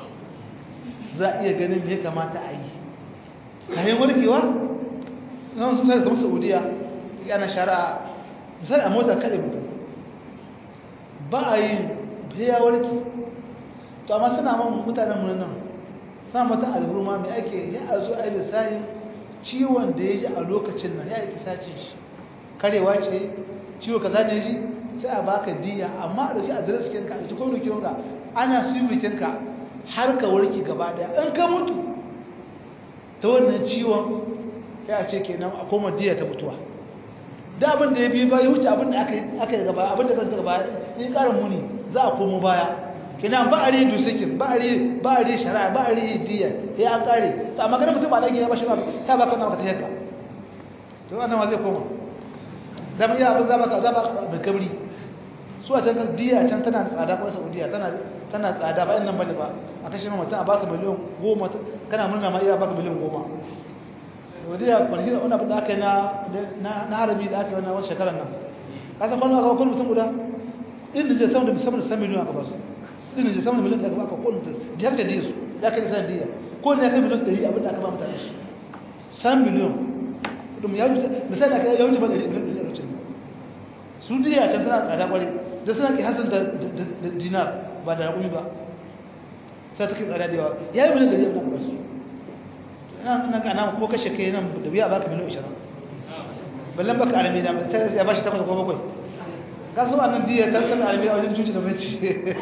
za a iya ganin me kamata a yi kayan warkewa zan su sai kamar saudiya yana shari'a misali a mota kaɗe mutum ba a yi ya warke to amma suna man mutanen mu nan suna mata alhurma mai ake ya a zo a yi lissahin ciwon da ya ji a lokacin nan ya yi kisacin shi karewa ce ciwo kaza ne shi sai a baka diya amma a ɗauki adres kinka a cikin rikinka ana sirrikinka har ka warke gaba daya in ka mutu ta wannan ciwon ya ce kenan a koma diya ta mutuwa da abin da ya bi ba ya wuce abin da aka yi gaba abin da kan gaba in ƙarin muni za a komo baya kenan ba a ri dusikin ba a ri ba a ri shari'a ba a ri diya ya an ƙare to amma ganin mutum ba lagi ya bashi ba ta baka na maka ta yadda to wannan ma zai koma da mu iya abin za baka za baka da kabri su a can kan diya can tana tsada ko saudiya tana tana tsada ba nan bane ba a kashe ma mutum a baka miliyan goma kana murna ma iya baka miliyan goma saudiya kwanaki da wani abin da aka yi na harami da aka yi wannan shekarar nan ka san kwanu aka wakon mutum guda ɗin da je sama da sama da san miliyan aka ba su ɗin da je sama da miliyan da aka baka kowane mutum da haka diya su ya kai san diya ko ne ya kai miliyan ɗari abin da aka ba mutane san miliyan ɗin ya wuce misali aka ya wuce ba ɗari miliyan ɗari wuce su diya can tana tsada kwarai da suna ke hasan da dinar ba da raƙumi ba sai ta ke tsada da yawa ya yi miliyan ɗari abin da aka ba su na kana ko kashe kai nan da biya baka miliyan 20 ballan baka arami da sai ya bashi takwas ko bakwai ka so annan diya ta kan arami a wajen cuci da mace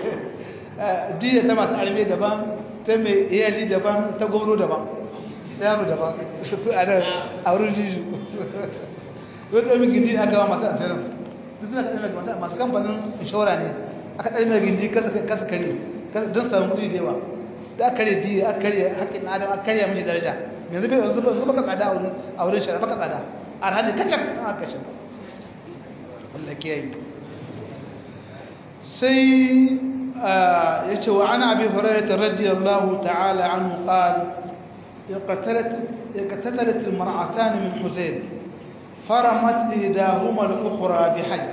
diya ta masu arami daban ta mai iyali daban ta gobro daban ta yaro daban a nan a wurin jiju wani ɗan gindi aka wa masu asirin duk suna kaɗan masu masu kamfanin inshora ne aka ɗan mai gindi kasa kare don samun kuɗi da yawa da aka kare diya aka kare haƙƙin adam aka kare miji daraja yanzu bai yanzu ba baka tsada a wurin a wurin shari'a baka tsada a ranar kacan aka shi Allah ke yi sai ya ce wa ana abi hurairah radiyallahu ta'ala anhu qal يقتلت يقتتلت المرأتان من حزين فرمت إحداهما الأخرى بحجر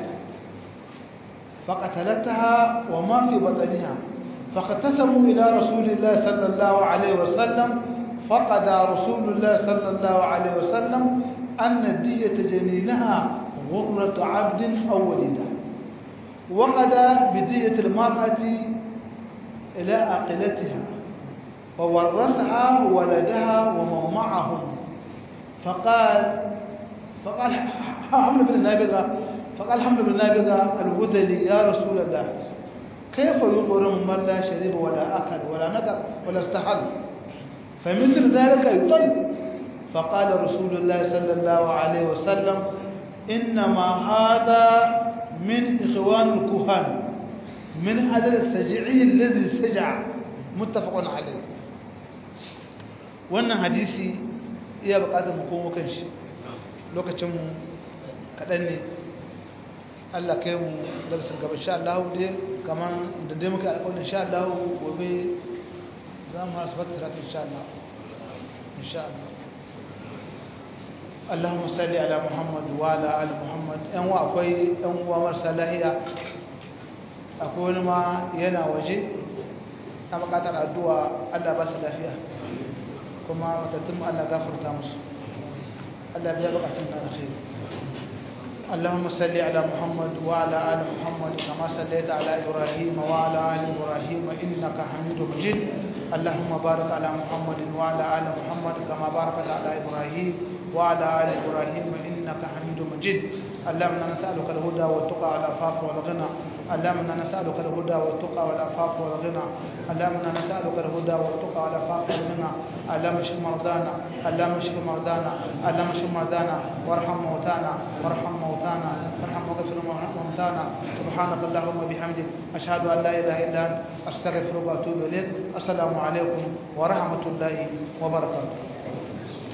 فقتلتها وما في بطنها فاقتسموا إلى رسول الله صلى الله عليه وسلم فقد رسول الله صلى الله عليه وسلم أن دية جنينها غرة عبد أو وليدة وقد بدية المرأة إلى عقلتها وورثها ولدها ومن معهم فقال فقال حمل بن النابغة فقال حمل بن النابغة الهذلي يا رسول الله كيف يطعم من لا شرب ولا أكل ولا نطق ولا استحل فمثل ذلك يطل فقال رسول الله صلى الله عليه وسلم إنما هذا من إخوان الكهان من أجل السجعي الذي سجع متفق عليه wannan hadisi iya bukatar mu komo kan shi lokacin mu kaɗan ne Allah kai mu darasin gaba insha Allah dai kaman da dai muka alƙawarin insha Allah gobe za mu hasu fatar insha Allah insha Allah Allahumma salli ala Muhammad wa ala ali Muhammad ɗan wa akwai ɗan uwa marasa lahiya akwai wani ma yana waje na buƙatar addu'a Allah ba su lafiya kuma matattun Allah gafarta musu Allah biya buƙatun na alkhairi اللهم صل على محمد وعلى ال محمد كما صليت على ابراهيم وعلى ال ابراهيم انك حميد مجيد اللهم بارك على محمد وعلى ال محمد كما باركت على ابراهيم وعلى ال ابراهيم انك حميد مجيد اللهم انا نسالك الهدى والتقى والعفاف والغنى اللهم انا نسالك الهدى والتقى والعفاف والغنى اللهم انا نسالك الهدى والتقى والعفاف والغنى اللهم اشف مرضانا اللهم اشف مرضانا اللهم اشف مرضانا وارحم موتانا وارحم موتانا وارحم واغفر موتانا سبحانك اللهم وبحمدك اشهد ان لا اله الا انت استغفرك واتوب اليك السلام عليكم ورحمه الله وبركاته